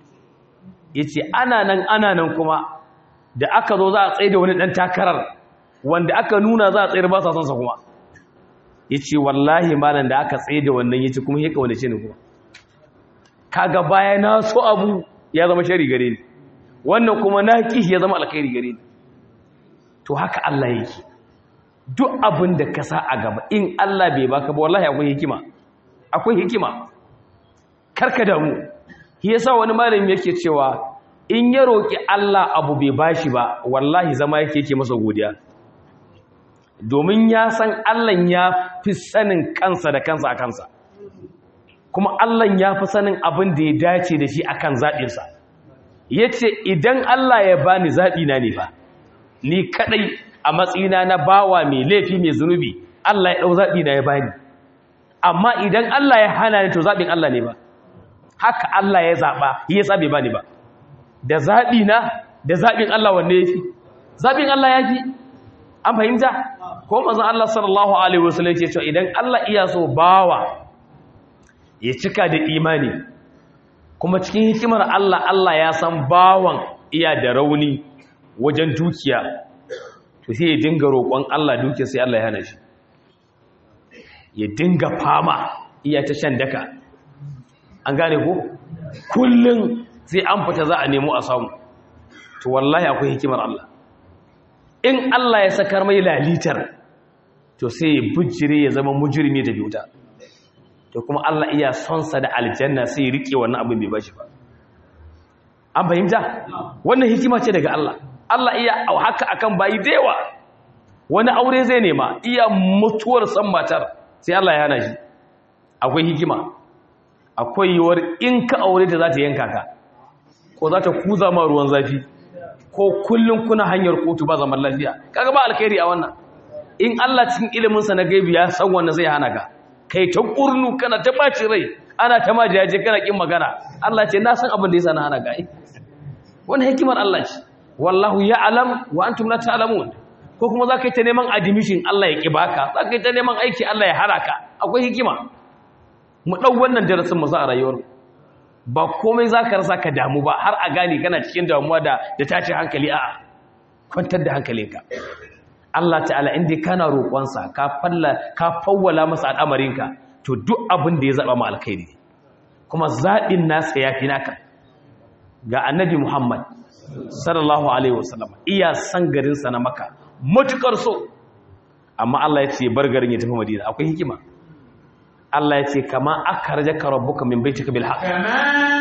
ya ce ana nan ana nan kuma da aka zo za a tsaye da wani ɗan takarar wanda aka nuna za a tsayar ba sa son sa kuma ya ce wallahi malam da aka tsaye da wannan ya ce kuma ya kawane ce ne kuma kaga baya na so abu ya zama shari gare ni wannan kuma na kishi ya zama alkhairi gare ni to haka Allah yake duk abin da ka sa a gaba in Allah bai baka ba wallahi akwai hikima akwai hikima karka damu shi yasa wani malami yake cewa in ya roki Allah abu bai bashi ba wallahi zama yake yake masa godiya domin ya san Allah ya fi sanin kansa da kansa a kansa kuma Allah ya fi sanin abin da ya dace da shi akan zaɓinsa ya ce idan Allah ya bani zaɓi na ne ba ni kaɗai a matsayina na bawa mai laifi mai zunubi Allah ya ɗau zaɓi na ya bani amma idan Allah ya hana ni to zaɓin Allah ne ba haka Allah ya zaɓa ya sa bai bani ba da zaɓi na da zaɓin Allah wanne ya fi zaɓin Allah ya fi an fahimta ko mazan Allah sallallahu alaihi wasallam ya ce idan Allah iya so bawa ya cika da imani kuma cikin hikimar Allah Allah ya san bawan iya da rauni wajen dukiya to sai ya dinga roƙon Allah dukiya sai Allah ya hana shi ya dinga fama iya ta shan daka an gane ko kullum sai an fita za a nemo a samu to wallahi akwai hikimar Allah in Allah ya sakar mai lalitar to sai ya bujire ya zama mujrimi da wuta to kuma Allah iya son sa da aljanna sai ya rike wannan abin bai bashi ba an fahimta wannan hikima ce daga Allah Allah iya haka akan bayi da yawa wani aure zai nema iya mutuwar san matar sai Allah ya hana shi akwai hikima akwai yiwuwar in ka aure ta za ta yanka ka ko za ta kuza ma ruwan zafi ko kullum kuna hanyar kotu ba zaman lafiya kaga ba alkhairi a wannan in Allah cikin ilimin sa na gaibi ya san wannan zai hana ka kai ta kurnu kana ta baci rai ana ta majiyaje kana kin magana Allah ce na san abin da yasa na hana ka wannan hikimar Allah ce wallahu ya'lam wa antum la ta'lamun ko kuma za ka yi ta neman admission Allah ya ƙi baka za ka yi ta neman aiki Allah ya hara ka akwai hikima mu ɗau wannan darasin mu za a rayuwar ba komai za ka rasa ka damu ba har a gane kana cikin damuwa da da tashin hankali a kwantar da hankalinka Allah ta'ala inda kana roƙonsa ka falla ka fawwala masa al'amarinka to duk abin da ya zaba ma alkhairi kuma zaɓin nasa ya fi naka ga annabi Muhammad sallallahu alaihi wasallam iya san garinsa na maka matukar so amma Allah ya ce bar garin ya tafi madina akwai hikima Allah ya ce kama akhrajaka rabbuka min baitika bil haqq kama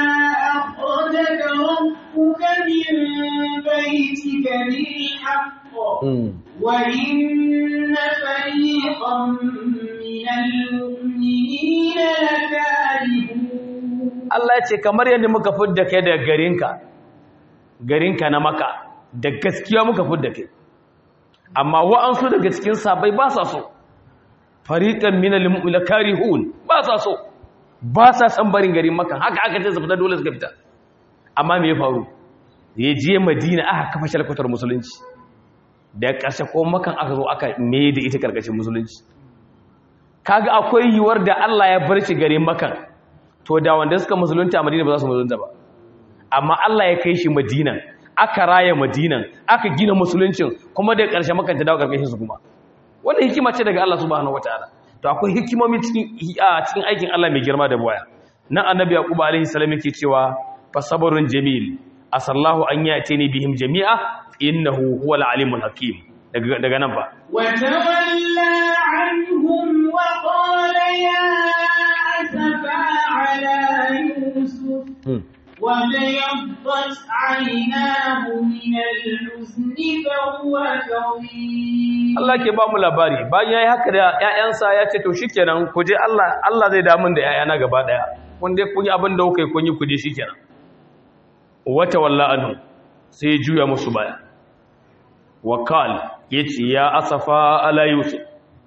akhrajaka rabbuka min baitika bil haqq wa inna fariqan minal mu'minina lakarihun Allah ya ce kamar yadda muka fidda kai daga garinka garinka na maka da gaskiya muka fidda kai amma wa'ansu daga cikin sabai ba sa so fariqan minal mu'minina karihun ba sa so ba sa san barin garin maka haka aka ce su fita dole suka fita amma me ya faru ya je madina aka kafa shalkwatar musulunci da ƙarshe ko makan aka zo aka me da ita karkashin musulunci kaga akwai yiwuwar da Allah ya bar shi garin makan to da wanda suka musulunta a madina ba za su musulunta ba amma Allah ya kai shi madina aka raya madinan aka gina musuluncin kuma da ƙarshe makanta dawo ƙarƙashin su kuma wannan hikima ce daga Allah subhanahu wataala to akwai hikimomi cikin cikin aikin Allah mai girma da boya nan annabi yaqub alaihi salam yake cewa fa sabrun jamil asallahu an yatini bihim jami'a innahu huwal alimul hakim daga daga nan fa wa tawalla anhum wa qala ya asafa ala yusuf وبيضت عيناه من الحزن فهو كظيم Allah ke ba mu labari bayan yayi haka da ƴaƴansa ya ce to shikenan ku je Allah Allah zai damun da ƴaƴana gaba daya kun dai kun yi abin da kuka yi kun yi ku je shikenan wata walla anhu sai juya musu baya wakal yace ya asafa ala yusuf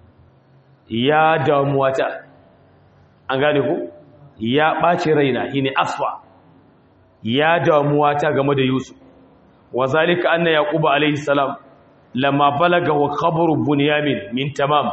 ya damuwata an gane ku ya ɓaci raina shine asfa ya damuwa ta game da Yusuf wa zalika anna yaquba alayhi salam lamma balaga wa khabaru bunyamin min tamam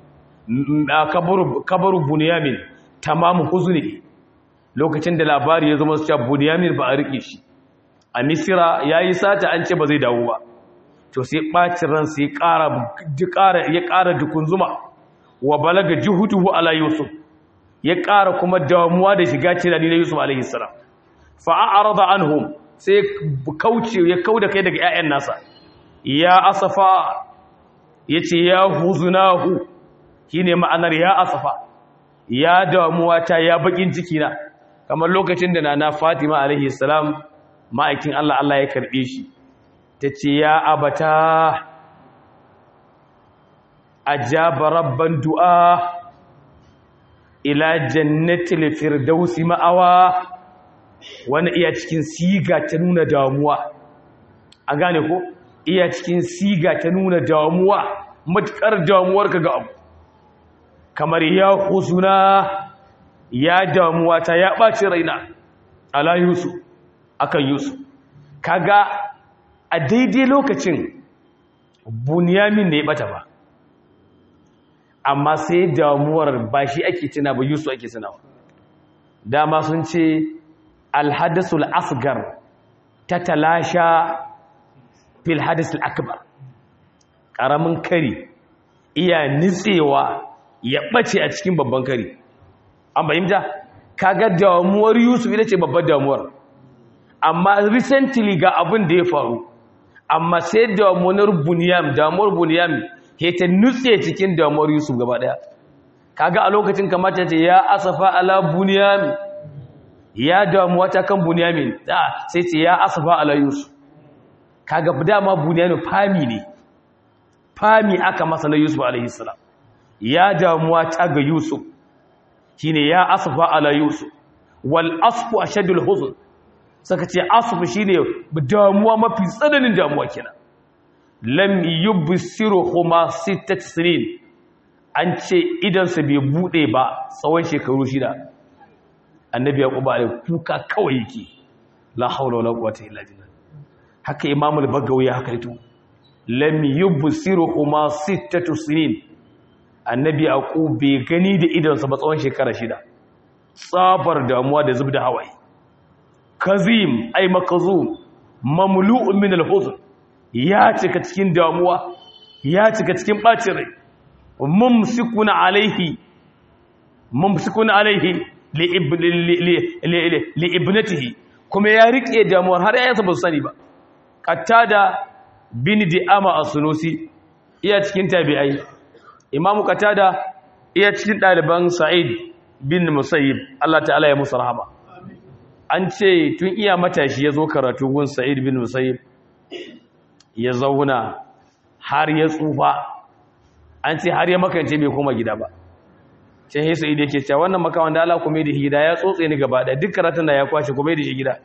kabaru kabaru bunyamin tamam huzni lokacin da labari ya zama cewa bunyamin ba a rike shi a misira yayi sata an ce ba zai dawo ba to sai bacin ran sai ƙara ƙara ya ƙara dukun zuma wa balaga juhuduhu ala yusuf ya ƙara kuma damuwa da shiga tunani na yusuf alayhi salam fa'arada anhum sai kauce ya kauda kai daga ƴaƴan nasa ya asafa yace ya huzunahu shine ma'anar ya asafa ya damuwa ta ya bakin ciki na kamar lokacin da nana Fatima alaihi salam ma'aikin Allah Allah ya karbe shi tace ya abata ajaba rabban du'a ila jannatil firdausi ma'awa wani iya cikin siga ta nuna damuwa a gane ko iya cikin siga ta nuna damuwa matukar damuwarka ga abu kamar ya huzuna ya damuwa ta ya ɓaci raina ala yusuf akan yusuf kaga a daidai lokacin bunyamin da ya bata ba amma sai damuwar ba shi ake tuna ba yusuf ake tunawa dama sun ce alhadasul asgar ta talasha fil hadasul akbar ƙaramin kari iya nitsewa ya ɓace a cikin babban kari an bayyanta kaga damuwar yusuf ita ce babbar damuwar amma recently ga abin da ya faru amma sai damuwar buniyam damuwar buniyam ke ta nutse cikin damuwar yusuf gaba daya kaga a lokacin kamata ce ya asafa ala buniyam ya damuwa ta kan bunyamin da sai ce ya asafa ala yusuf kaga dama buniyanu fami ne fami aka masa na yusuf alaihi salam ya damuwa ta ga yusuf shine ya asfa ala yusuf wal asfu ashadul huzn saka ce asfu shine damuwa mafi tsananin damuwa kenan lam yubsiruhuma sittat sinin an ce idan sa bai bude ba tsawon shekaru shida annabi yaqub alaihi kuka kawai yake la haula wala quwwata illa billah haka imamu al-bagawi haka ito lam yubsiruhuma sittatu sinin annabi yaqub bai gani da idonsa ba tsawon shekara shida tsabar damuwa da zubda hawaye kazim ay makazum mamlu'un min al-huzn ya cika cikin damuwa ya cika cikin bacin rai mumsikun alaihi mumsikun alaihi li ibnatihi kuma ya rike damuwar har yayansa ba su sani ba qatada bin di'ama as-sunusi iya cikin tabi'ai imamu qatada iya cikin daliban sa'id bin musayyib Allah ta'ala ya musu rahama an ce tun iya matashi ya zo karatu gun sa'id bin musayyib ya zauna har ya tsufa an ce har ya makance bai koma gida ba can yi sa'id yake cewa wannan makawan da Allah kuma da gida ya tsotse ni gaba da duk karatun da ya kwashe kuma da shi gida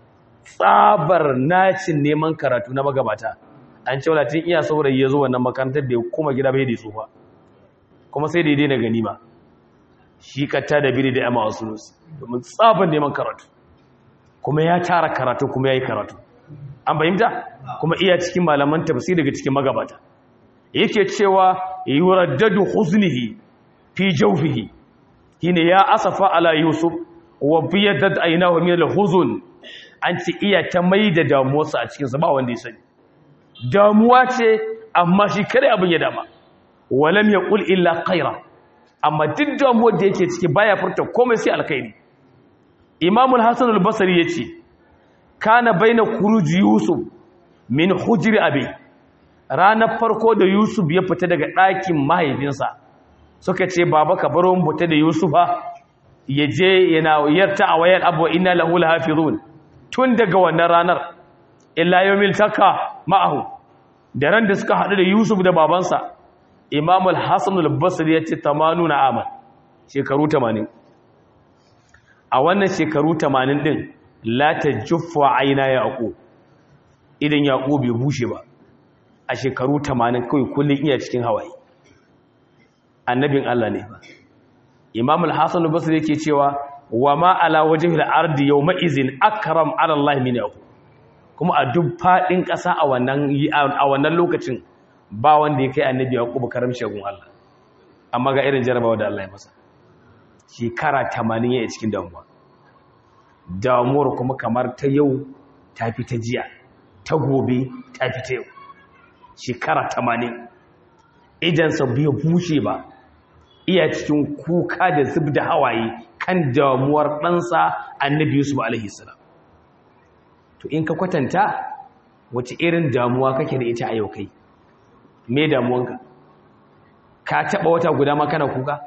tsabar nacin neman karatu na magabata an ce walatin iya saurayi ya zo wannan makarantar da ya koma gida bai da tsufa kuma sai da ya daina ganima shi katta da biri da yamma wasu nusu domin tsabar neman karatu kuma ya tara karatu kuma ya yi karatu an fahimta kuma iya cikin malaman tafsir daga cikin magabata yake cewa yuraddadu huznihi fi jawfihi shine ya asafa ala yusuf wa biyadat aynahu min al-huzn an ci iya ta maida damuwarsa a cikin sa ba wanda ya sani damuwa ce amma shi kare abin ya dama walam yaqul illa khaira amma duk damuwar da yake ciki baya furta komai sai alkhairi imamul hasan al-basri yace kana baina khuruj yusuf min hujri abi ranar farko da yusuf ya fita daga ɗakin mahaifinsa suka ce baba ka baro mu fita da yusufa ya je yana yarta a wayar abu inna lahu lahafizun tun daga wannan ranar illa yawmil taka ma'ahu da ran da suka haɗu da yusuf da babansa imamul hasan al-basri ya ce 80 aman shekaru 80 a wannan shekaru 80 din la tajuffa aina yaqub idan yaqub bai bushe ba a shekaru 80 kawai kullun iya cikin hawaye annabin Allah ne ba imam al-hasan al-basri yake cewa wa ma ala wajhil ardi yawma izin akram ala Allah min yaqub kuma a duk fadin kasa a wannan a wannan lokacin ba wanda ya kai annabi yaqub karamci gun Allah amma ga irin jarabawa da Allah ya masa shekara 80 yayin cikin damuwa damuwar kuma kamar ta yau ta fi ta jiya ta gobe ta fi ta yau shekara 80 idansa bai bushe ba iya cikin kuka da zub da hawaye kan damuwar ɗansa annabi yusuf alaihissalam to in ka kwatanta wace irin damuwa kake da ita a yau kai me damuwanka ka taɓa wata guda ma kana kuka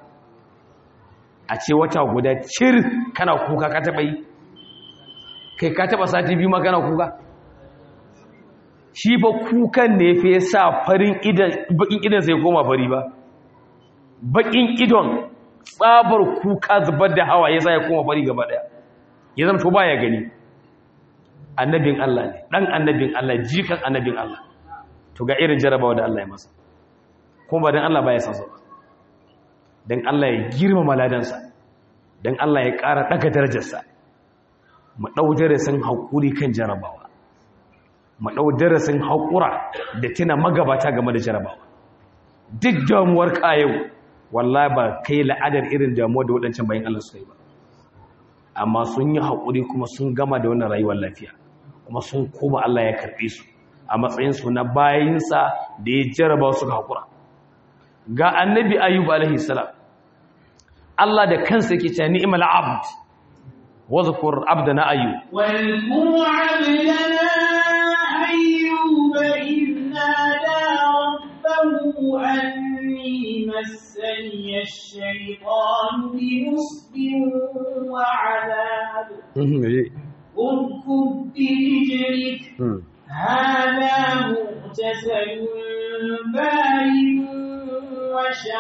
a ce wata guda cir kana kuka ka taɓa yi kai ka taɓa sati biyu ma kana kuka shi ba kukan ne fa ya sa farin idan bakin idan sai koma fari ba bakin idon tsabar kuka zubar da hawa ya sa ya koma fari gaba daya ya zama to baya gani annabin Allah ne dan annabin Allah jikan annabin Allah to ga irin jarabawa da Allah ya masa kuma ba dan Allah baya san sa dan Allah ya girmama ladansa dan Allah ya ƙara daga darajarsa mu dau darasin hakuri kan jarabawa mu ɗau darasin haƙura da tuna magabata game da jarabawa duk damuwar yau wallahi ba kai la'adar irin damuwa da waɗancan bayan Allah suka yi ba amma sun yi haƙuri kuma sun gama da wannan rayuwar lafiya kuma sun koma Allah ya karɓe su a matsayinsu na bayinsa da ya jaraba su haƙura ga annabi ayyub alaihi salam Allah da kansa yake cewa ni'mal abd wa zkur abdana ayyub wal abdana أيوب إذ نادى ربه أني مسني الشيطان بنصب وعذاب اركض برجلك هذا مغتسل بارد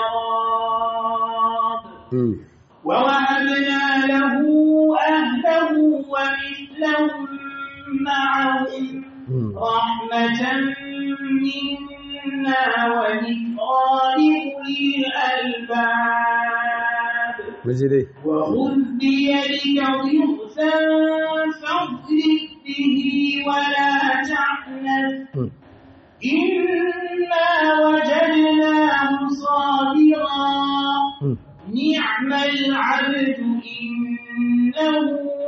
وشراب ووهبنا له أهله ومثلهم معهم رحمة منا وذكرى لأولي الألباب وخذ بيدك ضغثا فاضرب به ولا تحنث إنا وجدناه صابرا نعم العبد إنه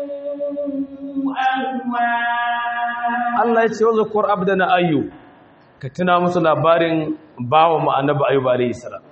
أواب Allah ya ce wa zakur abdana ayyu ka tuna musu labarin bawa mu annabi ayyub alayhi salam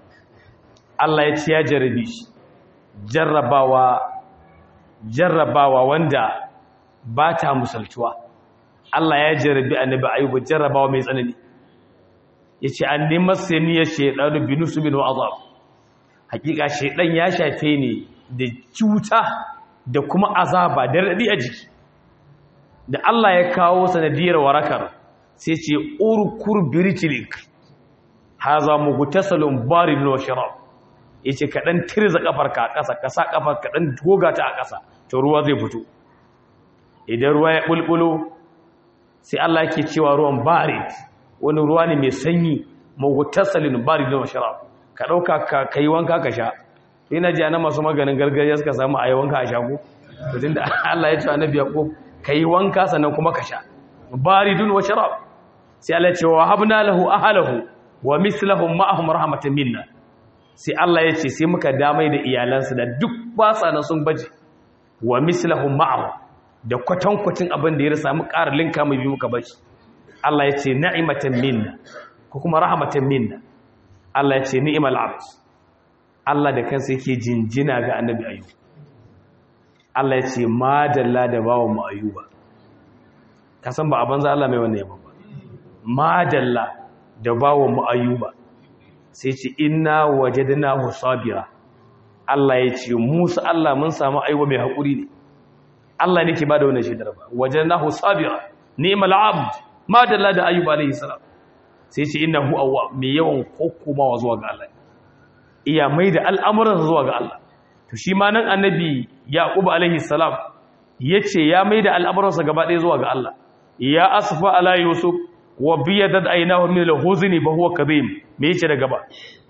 Allah ya ce ya jarabi shi jarrabawa jarrabawa wanda ba ta musaltuwa Allah ya jarabi annabi ayyub jarrabawa mai tsanani yace an nima saniyar shaytanu binusu bin azab hakika shaydan ya shafe ni da cuta da kuma azaba da radi a jiki da Allah ya kawo sanadiyar warakar sai ce urkur biritilik haza mugtasalun barid wa sharab yace ka dan tirza kafarka a ƙasa ka sa kafar ka dan goga ta a ƙasa to ruwa zai fito idan ruwa ya bulbulo sai Allah yake cewa ruwan barid wani ruwa ne mai sanyi mugtasalun barid wa sharab ka dauka ka kai wanka ka sha ina ji ana masu maganin gargajiya suka samu ayi wanka a shago to tunda Allah ya ce annabi yaqub ka yi wanka sannan kuma ka sha baridun wa sharab sai Allah ya ce wa habna lahu ahlahu wa mislahum ma'ahum rahmatan minna sai Allah ya ce sai muka damai da iyalansa da duk basa na sun baje wa mislahum ma'ahum da kwatankwacin abin da ya rasa mu ƙara linka mai bi muka bashi Allah ya ce na'imatan minna ko kuma rahmatan minna Allah ya ce ni'mal abd Allah da kansa yake jinjina ga annabi ayyub Allah ya ce madalla da bawa mu ayuba ka san ba a banza Allah mai wannan yabo ba madalla da bawa mu ayuba sai ce inna wajadnahu sabira Allah ya ce Musa Allah mun samu ayuba mai hakuri ne Allah ne ke bada wannan shaidar ba wajadnahu sabira ni'mal abd madalla da ayuba alayhi salam sai ce innahu awwab mai yawan kokomawa zuwa ga Allah iya mai da al'amuransa zuwa ga Allah to shi ma nan annabi yaqub alaihi salam yace ya maida al'amuransa gaba ɗaya zuwa ga Allah ya asfa ala yusuf wa biyadat aynahu min al-huzni fa huwa kadhim me yace da gaba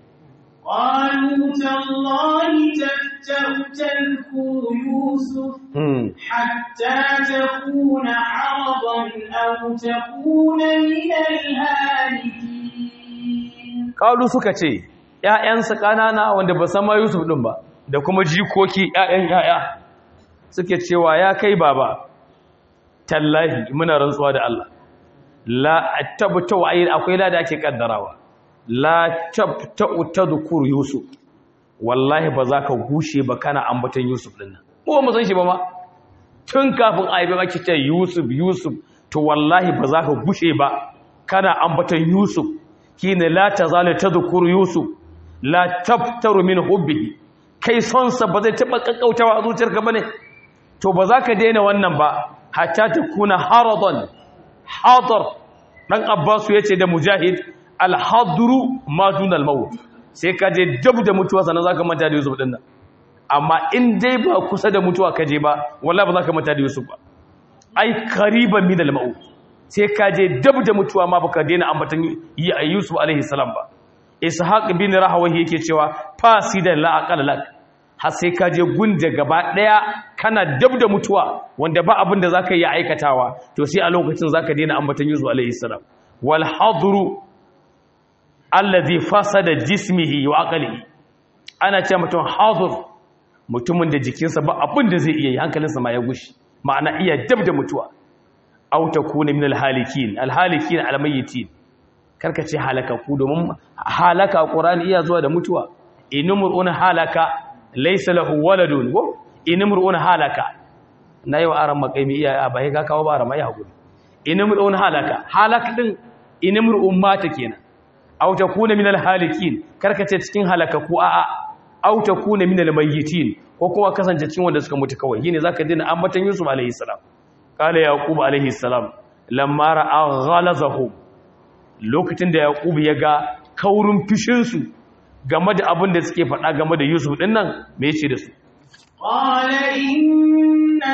قالوا تالله تفتأ تذكر يوسف حتى تكون عرضا أو تكون من الهالكين قالوا suka ce ƴaƴansa ƙanana wanda ba san ma Yusuf din ba da kuma jikoki ƴaƴan ƴaƴa suke cewa ya kai baba tallahi muna rantsuwa da Allah la tabtau ayin akwai la da ake kaddarawa la tabtau tadhkur yusuf wallahi ba za ka gushe ba kana ambaton yusuf din nan ko mu san shi ba ma tun kafin aibe maki ce yusuf yusuf to wallahi ba za ka gushe ba kana ambaton yusuf kine la tazalu tadhkur yusuf la tabtaru min hubbihi kai sonsa ba zai taɓa ƙaƙƙautawa a zuciyarka ba ne to ba za ka daina wannan ba hatta ta kuna haradon hadar ɗan abbasu ya ce da mujahid alhaduru matun almawu sai ka je dab da mutuwa sannan za ka manta da yusuf ɗin nan amma in dai ba kusa da mutuwa ka je ba wallah ba za ka manta da yusuf ba ai kariban min almawu sai ka je dab da mutuwa ma baka daina ambatan yusuf alaihi salam ba ishaq bin rahawahi yake cewa fasidan la aqala lak har sai ka je gunda gaba daya kana dab da mutuwa wanda ba abin da zaka yi aikatawa to sai a lokacin zaka daina ambatan yusuf alaihi salam wal hadru alladhi fasada jismihi wa aqlihi ana cewa mutum hadur mutumin da jikinsa ba abin da zai iya yi hankalinsa ma ya gushi ma'ana iya dab da mutuwa aw takuna min al halikin al halikin al mayyitin karka ce halakaku domin halaka ƙorani iya zuwa da mutuwa inimur'un halaka laisa lahu waladun ko inimur'un halaka na yau aran makaimi iya ba ya kawo ba rama ya hakuri inimur'un halaka halak din inimur'un mata kenan aw takuna minal halikin karka ce cikin halakaku a'a aw takuna minal mayyitin ko kuma kasance cikin wanda suka mutu kawai shine zaka dina ambatan Yusuf alaihi salam kala yaqub alaihi salam lamma ra'a ghalazahu lokacin da yaqub ya ga kaurin fishin su game da abin da suke faɗa game da yusuf din nan me yace da su qala inna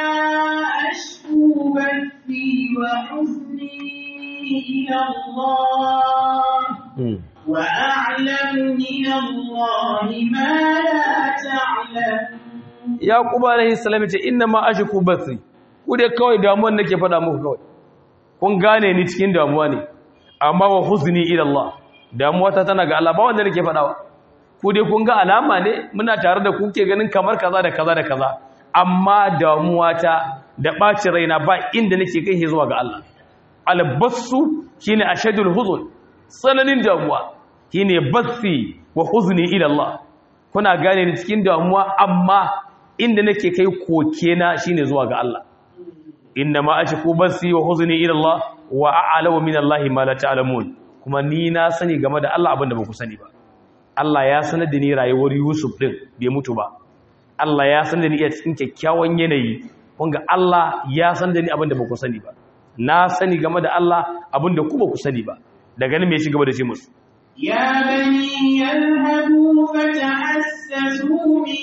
ashku bathi wa huzni ila Allah wa a'lamu min Allah ma la ta'lamun yaqub alaihi salam ya ce inna ma ashku bathi ku dai kawai damuwan nake faɗa muku kawai kun gane ni cikin damuwa ne amma wa huzni ila Allah damuwa ta tana ga Allah ba wanda nake faɗawa ku dai kun ga alama ne muna tare da ku ke ganin kamar kaza da kaza da kaza amma damuwa ta da ɓacin raina ba inda nake kai zuwa ga Allah albassu shine ashadul huzun tsananin damuwa shine bassi wa huzni ila Allah kuna gane ni cikin damuwa amma inda nake kai koke na shine zuwa ga Allah inna ma ashku basi wa huzni ila Allah wa a'lamu min Allah ma la ta'lamun kuma ni na sani game da Allah abinda baku sani ba Allah ya sanar da ni rayuwar Yusuf din bai mutu ba Allah ya sanar da ni a cikin kyakkyawan yanayi kun ga Allah ya sanar da ni abinda baku sani ba na sani game da Allah abinda ku baku sani ba daga nan me shi gaba da ce musu يا بني يذهبوا فتحسسوا من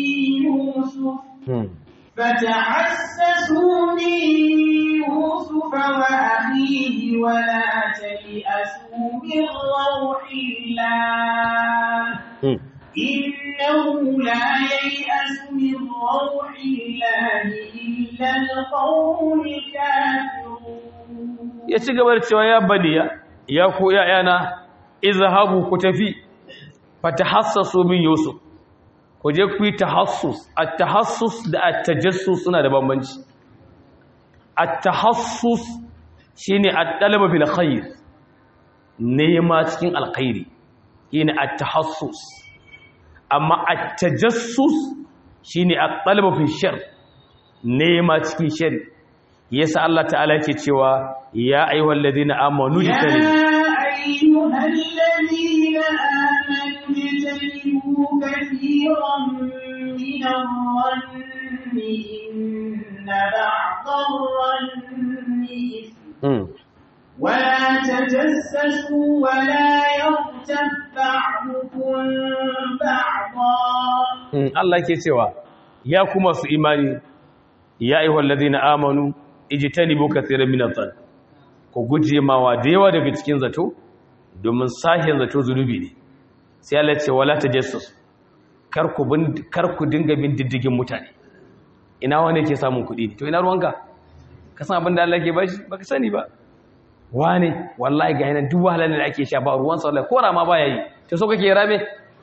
يوسف فتحسسوا من يوسف وأخيه ولا تيأسوا من روح الله إنه لا ييأس من روح الله إلا القوم الكافرون ya ci gaba da cewa ya baniya ya ku ‘ya'yana izhabu ku tafi fatahassasu min yusuf ku je ku yi tahassus at-tahassus da at-tajassus suna da bambanci at-tahassus shine at-talaba bil khair nema cikin alkhairi shine at-tahassus amma at-tajassus shine at-talaba fi shar nema cikin shar yasa Allah ta'ala yake cewa ya ayyuhal ladina amanu jitani أيها الذين آمنوا اجتنبوا كثيرا من الظن إن بعض الظن إثم ولا تجسسوا ولا يغتب بعضكم بعضا Allah yake cewa ya kuma su imani ya ayyuhal ladina amanu ijtanibu kaseeran min adh-dhann ku guje mawa da yawa daga cikin zato domin sahin zato zunubi ne sai Allah ce wala tajassus kar ku bin kar ku dinga bin diddigin mutane ina wani yake samun kuɗi to ina ruwanka ka san abin da Allah ke bashi baka sani ba wane wallahi ga yanan duk wahalar da ake sha ba ruwan sa wallahi ko rama baya yi to so kake rame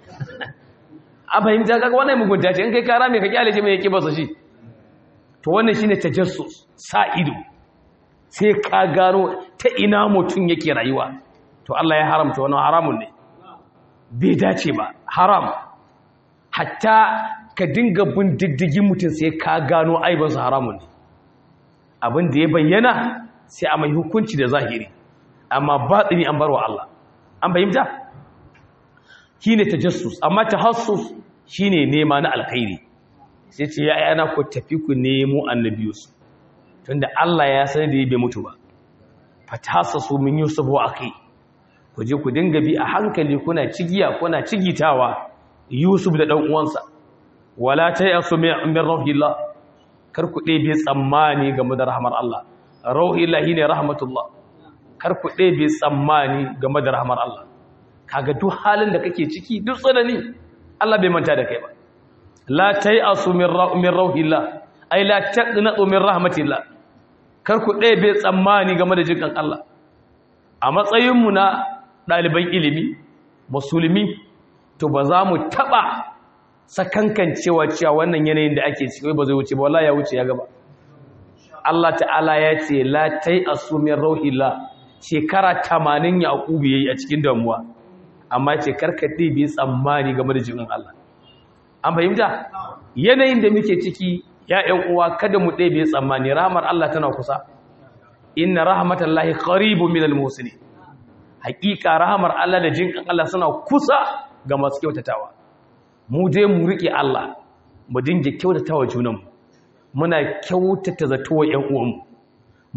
a fahimta kaga wannan mugunta ce in kai ka rame ka kyale shi mai yake basa shi to wannan shine tajassus sa ido sai ka gano ta ina mutum yake rayuwa to Allah ya haramta wannan haramun ne bai dace ba haram hatta ka dinga bin diddigin mutum sai ka gano aibansa haramun ne abin da ya bayyana sai a mai hukunci da zahiri amma batsini an barwa Allah an fahimta shine tajassus amma tahassus shine nema na alkhairi sai ce ya yana ku tafi ku nemo annabiyus tunda Allah ya sani da bai mutu ba fatahassasu min yusuf wa akhi ku je ku dinga bi a hankali kuna cigiya kuna cigitawa yusuf da dan uwansa wala tayasu min rahillah kar ku ɗebe tsammani game da rahmar Allah rahillah shine rahmatullah kar ku ɗebe tsammani game da rahmar Allah kaga duk halin da kake ciki duk tsanani Allah bai manta da kai ba la tayasu min min rahillah ay la taqnatu min rahmatillah kar ku ɗebe tsammani game da jikan Allah a matsayinmu na ɗaliban ilimi musulmi to ba za mu taɓa sakankan cewa cewa wannan yanayin da ake ciki ba zai wuce ba wallahi ya wuce ya gaba Allah ta'ala ya ce la tai asumin rauhillah shekara 80 yaqubu yayi a cikin damuwa amma ce karka ɗebe tsammani game da jikin Allah an fahimta yanayin da muke ciki ya ƴan uwa kada mu ɗebe tsammani rahmar Allah tana kusa inna rahmatallahi qaribun minal muhsinin haƙiƙa rahmar Allah da jinkan Allah suna kusa ga masu kyautatawa mu je mu rike Allah mu dinga kyautatawa junanmu muna kyautata zato wa ƴan uwanmu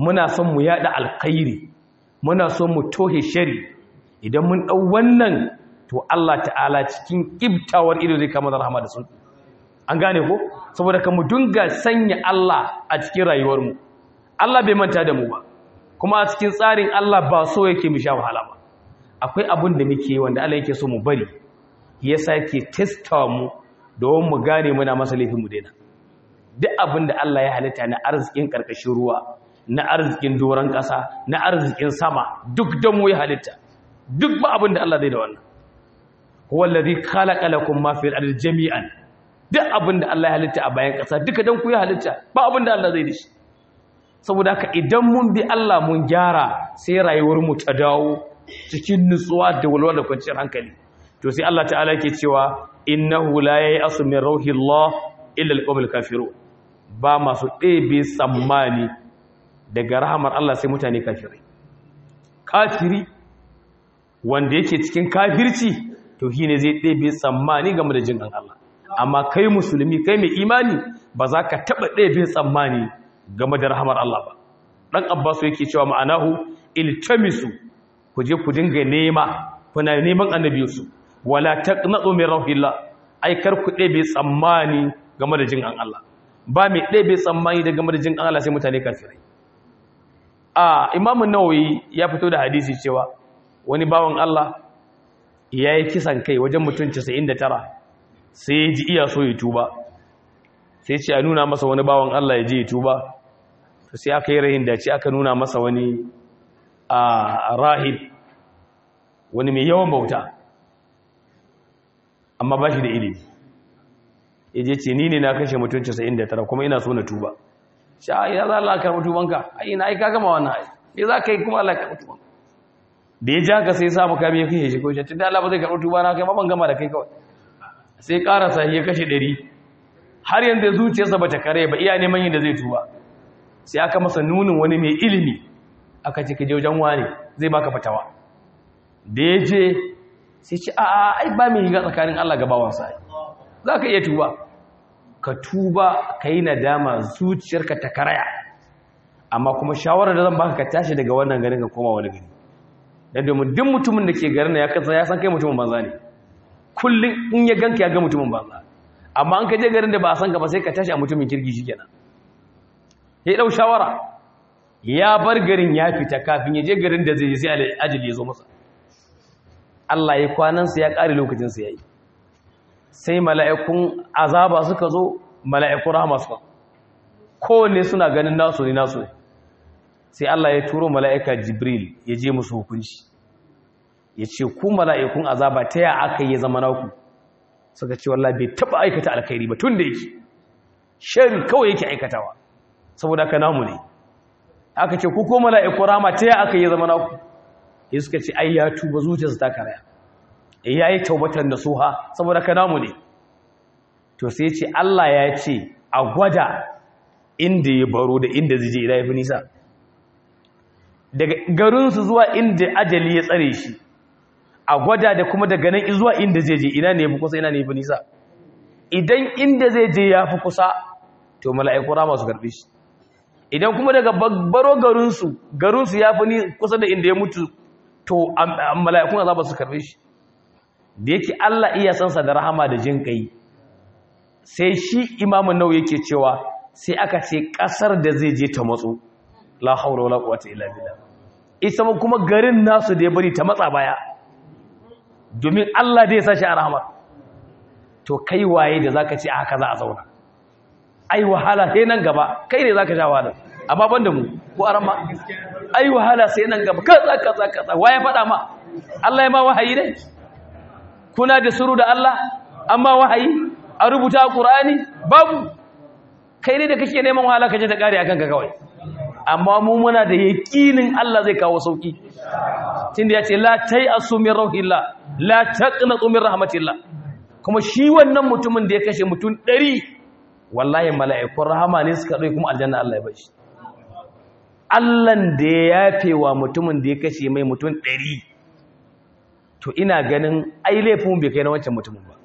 muna son mu yada alkhairi muna son mu tohe shari idan mun dau wannan to Allah ta'ala cikin ibtawar ido zai kama da rahama da sun an gane ko saboda ka mu dunga sanya Allah a cikin rayuwarmu Allah bai manta da mu ba kuma a cikin tsarin Allah ba so yake mu sha wahala ba akwai abin da muke wanda Allah yake so mu bari yasa yake testa mu don mu gane muna masa laifin mu daina duk abin da Allah ya halitta na arzikin karkashin ruwa na arzikin doron ƙasa na arzikin sama duk don mu ya halitta duk ba abin da Allah zai da wannan huwa allazi khalaqa lakum ma fil ardi jami'an duk abin da Allah ya halitta a bayan ƙasa duka don ku ya halitta ba abin da Allah zai da shi saboda haka idan mun bi Allah mun gyara sai rayuwar mu ta dawo cikin nutsuwa da walwala da kwanciyar hankali to sai Allah ta'ala yake cewa innahu la ya'asu min rauhillah illa alqawmul kafirun ba masu ɗebe tsammani daga rahamar Allah sai mutane kafirai kafiri wanda yake cikin kafirci to shine zai ɗebe tsammani game da jin Allah amma kai musulmi kai mai imani ba za ka taɓa ɗebe tsammani game da rahamar Allah ba ɗan abbasu yake cewa ma'anahu iltamisu ku je ku dinga nema kuna neman annabiyarsu wala taqnatu min rahillah ai kar ku ɗebe tsammani game da jin Allah ba mai ɗebe tsammani da game da jin Allah sai mutane kafirai a imamun nawawi ya fito da hadisi cewa wani bawan Allah ya yi kisan kai wajen mutum 99 sai ya ji iya so ya tuba sai ce a nuna masa wani bawan Allah ya je ya tuba to sai aka yi rahin dace aka nuna masa wani a rahib wani mai yawan bauta amma ba shi da ilimi ya je ce ni ne na kashe mutum 99 kuma ina so na tuba sha ya za Allah karɓi tubanka ai na ai ka gama wannan ai me za ka yi kuma Allah karɓi tubanka da ya ja ka sai ya samu kami ya kashe shi ko shi tunda Allah ba zai karɓi tuba na kai ma ban gama da kai kawai sai karasa ya kashe ɗari har yanzu zuciyarsa bata kare ba iya neman yin da zai tuba sai aka masa nunin wani mai ilimi aka ce ka je wajen wani zai baka fatawa da ya je sai ce a ai ba mai higa tsakanin Allah ga bawansa za ka iya tuba ka tuba ka yi nadama zuciyarka ta karaya amma kuma shawarar da zan baka ka tashi daga wannan garin ka koma wani gari dan domin duk mutumin da ke garin ya kasa ya san kai mutumin banza ne kullum in ya ganka ya ga mutumin banza amma an ka je garin da ba a san ka ba sai ka tashi a mutumin kirki shikenan ya dau shawara ya bar garin ya fita kafin ya je garin da zai je sai ajali ya zo masa Allah ya kwanansa ya ƙare lokacinsa ya yi sai mala'ikun azaba suka zo mala'ikun rahama suka kowanne suna ganin nasu ne nasu ne sai Allah ya turo mala'ika jibril ya je musu hukunci ya ce ku mala'ikun azaba ta ya aka yi zama naku suka ce wallah bai taɓa aikata alkhairi ba tun da yake shari kawai yake aikatawa saboda ka namu ne aka ce ku ko mala'ikun rahama ta ya aka yi zama naku ya suka ce ai ya tuba zuciyarsa ta karaya ya yi taubatar da suha saboda ka namu ne to sai ce Allah ya ce a gwada inda ya baro da inda zai je idan ya fi nisa daga garinsu zuwa inda ajali ya tsare shi a gwada da kuma daga nan zuwa inda zai je ina ne ya fi kusa ina ne ya fi nisa idan inda zai je ya fi kusa to mala'iku rama su karɓe shi idan kuma daga baro garinsu garinsu ya fi kusa da inda ya mutu to mala'ikun azaba su karɓe shi da yake Allah iya sansa da rahama da jin kai sai shi imamun nau yake cewa sai aka ce kasar da zai je ta matso la haura wala quwwata illa billah ita kuma garin nasu da ya bari ta matsa baya domin Allah da ya sashi a rahama to kai waye da zaka ce haka za a zauna ai wahala sai nan gaba kai ne zaka sha wahala amma banda mu ko arama ai wahala sai nan gaba kaza kaza kaza waye faɗa ma Allah ya ma wahayi ne kuna da suru da Allah amma wahayi a rubuta Qur'ani babu kai ne da kake neman wahala kaje ta kare akan ka kawai amma mu muna da yaqinin Allah zai kawo sauki tunda yace la tayasu min rauhillah la taqnatu min rahmatillah kuma shi wannan mutumin da ya kashe mutum 100 wallahi mala'ikun rahama ne suka dai kuma aljanna Allah ya bashi Allahn da ya yafe wa mutumin da ya kashe mai mutum 100 to ina ganin ai laifin bai kai na wancan mutumin ba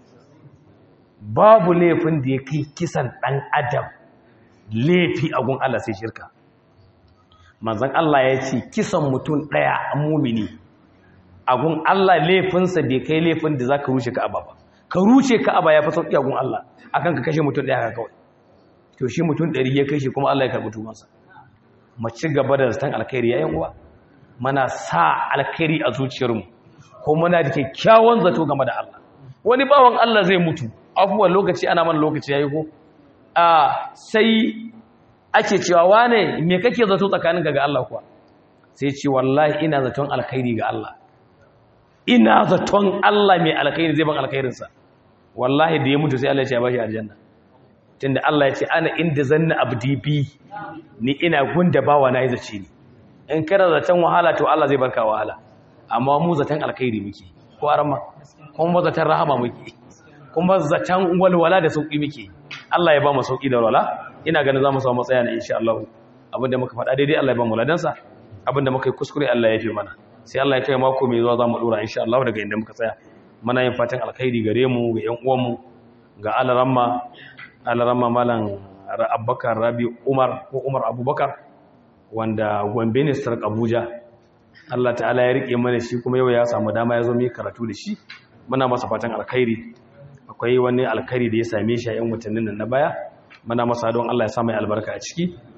babu laifin da ya kai kisan ɗan adam laifi a gun Allah sai shirka manzon Allah ya ce kisan mutum daya a mumini agun Allah laifinsa bai kai laifin da zaka rushe Ka'aba ba ka rushe Ka'aba ya fi sauki agun Allah akan ka kashe mutum daya kawai to shi mutum 100 ya kashe kuma Allah ya karbi tumansa mu ci gaba da zaton alkhairi yayin uwa mana sa alkhairi a zuciyarmu ko muna da kyakkyawan zato game da Allah wani bawan Allah zai mutu afuwan lokaci ana mana lokaci yayi ko a sai ake cewa wane me kake zato tsakaninka ga Allah kuwa sai ce wallahi ina zaton alkhairi ga Allah ina zaton Allah mai alkhairi zai ban alkhairinsa wallahi da ya mutu sai Allah ya ce ya bashi aljanna tunda Allah ya ce ana inda zanna abdi bi ni ina gunda bawa na zace ni in kana zaton wahala to Allah zai barka wahala amma mu zaton alkhairi muke ko arama kuma zaton rahama muke kuma zaton walwala da sauki muke Allah ya ba mu sauki da walwala ina ganin za mu samu matsaya na insha Allah abinda muka faɗa daidai Allah ya ba mu ladansa abinda muka yi kuskure Allah ya fi mana sai Allah ya kai mako mai zuwa za mu dora insha Allah daga inda muka tsaya muna yin fatan alkhairi gare mu ga ƴan uwanmu ga alaramma alaramma malam Abubakar Rabi Umar ko Umar Abubakar wanda Gombe ne Sark Abuja Allah ta'ala ya rike mana shi kuma yau ya samu dama ya zo mu karatu da shi muna masa fatan alkhairi akwai wani alkhairi da ya same shi a 'yan watannin nan na baya muna masa don Allah ya sa mai albarka a ciki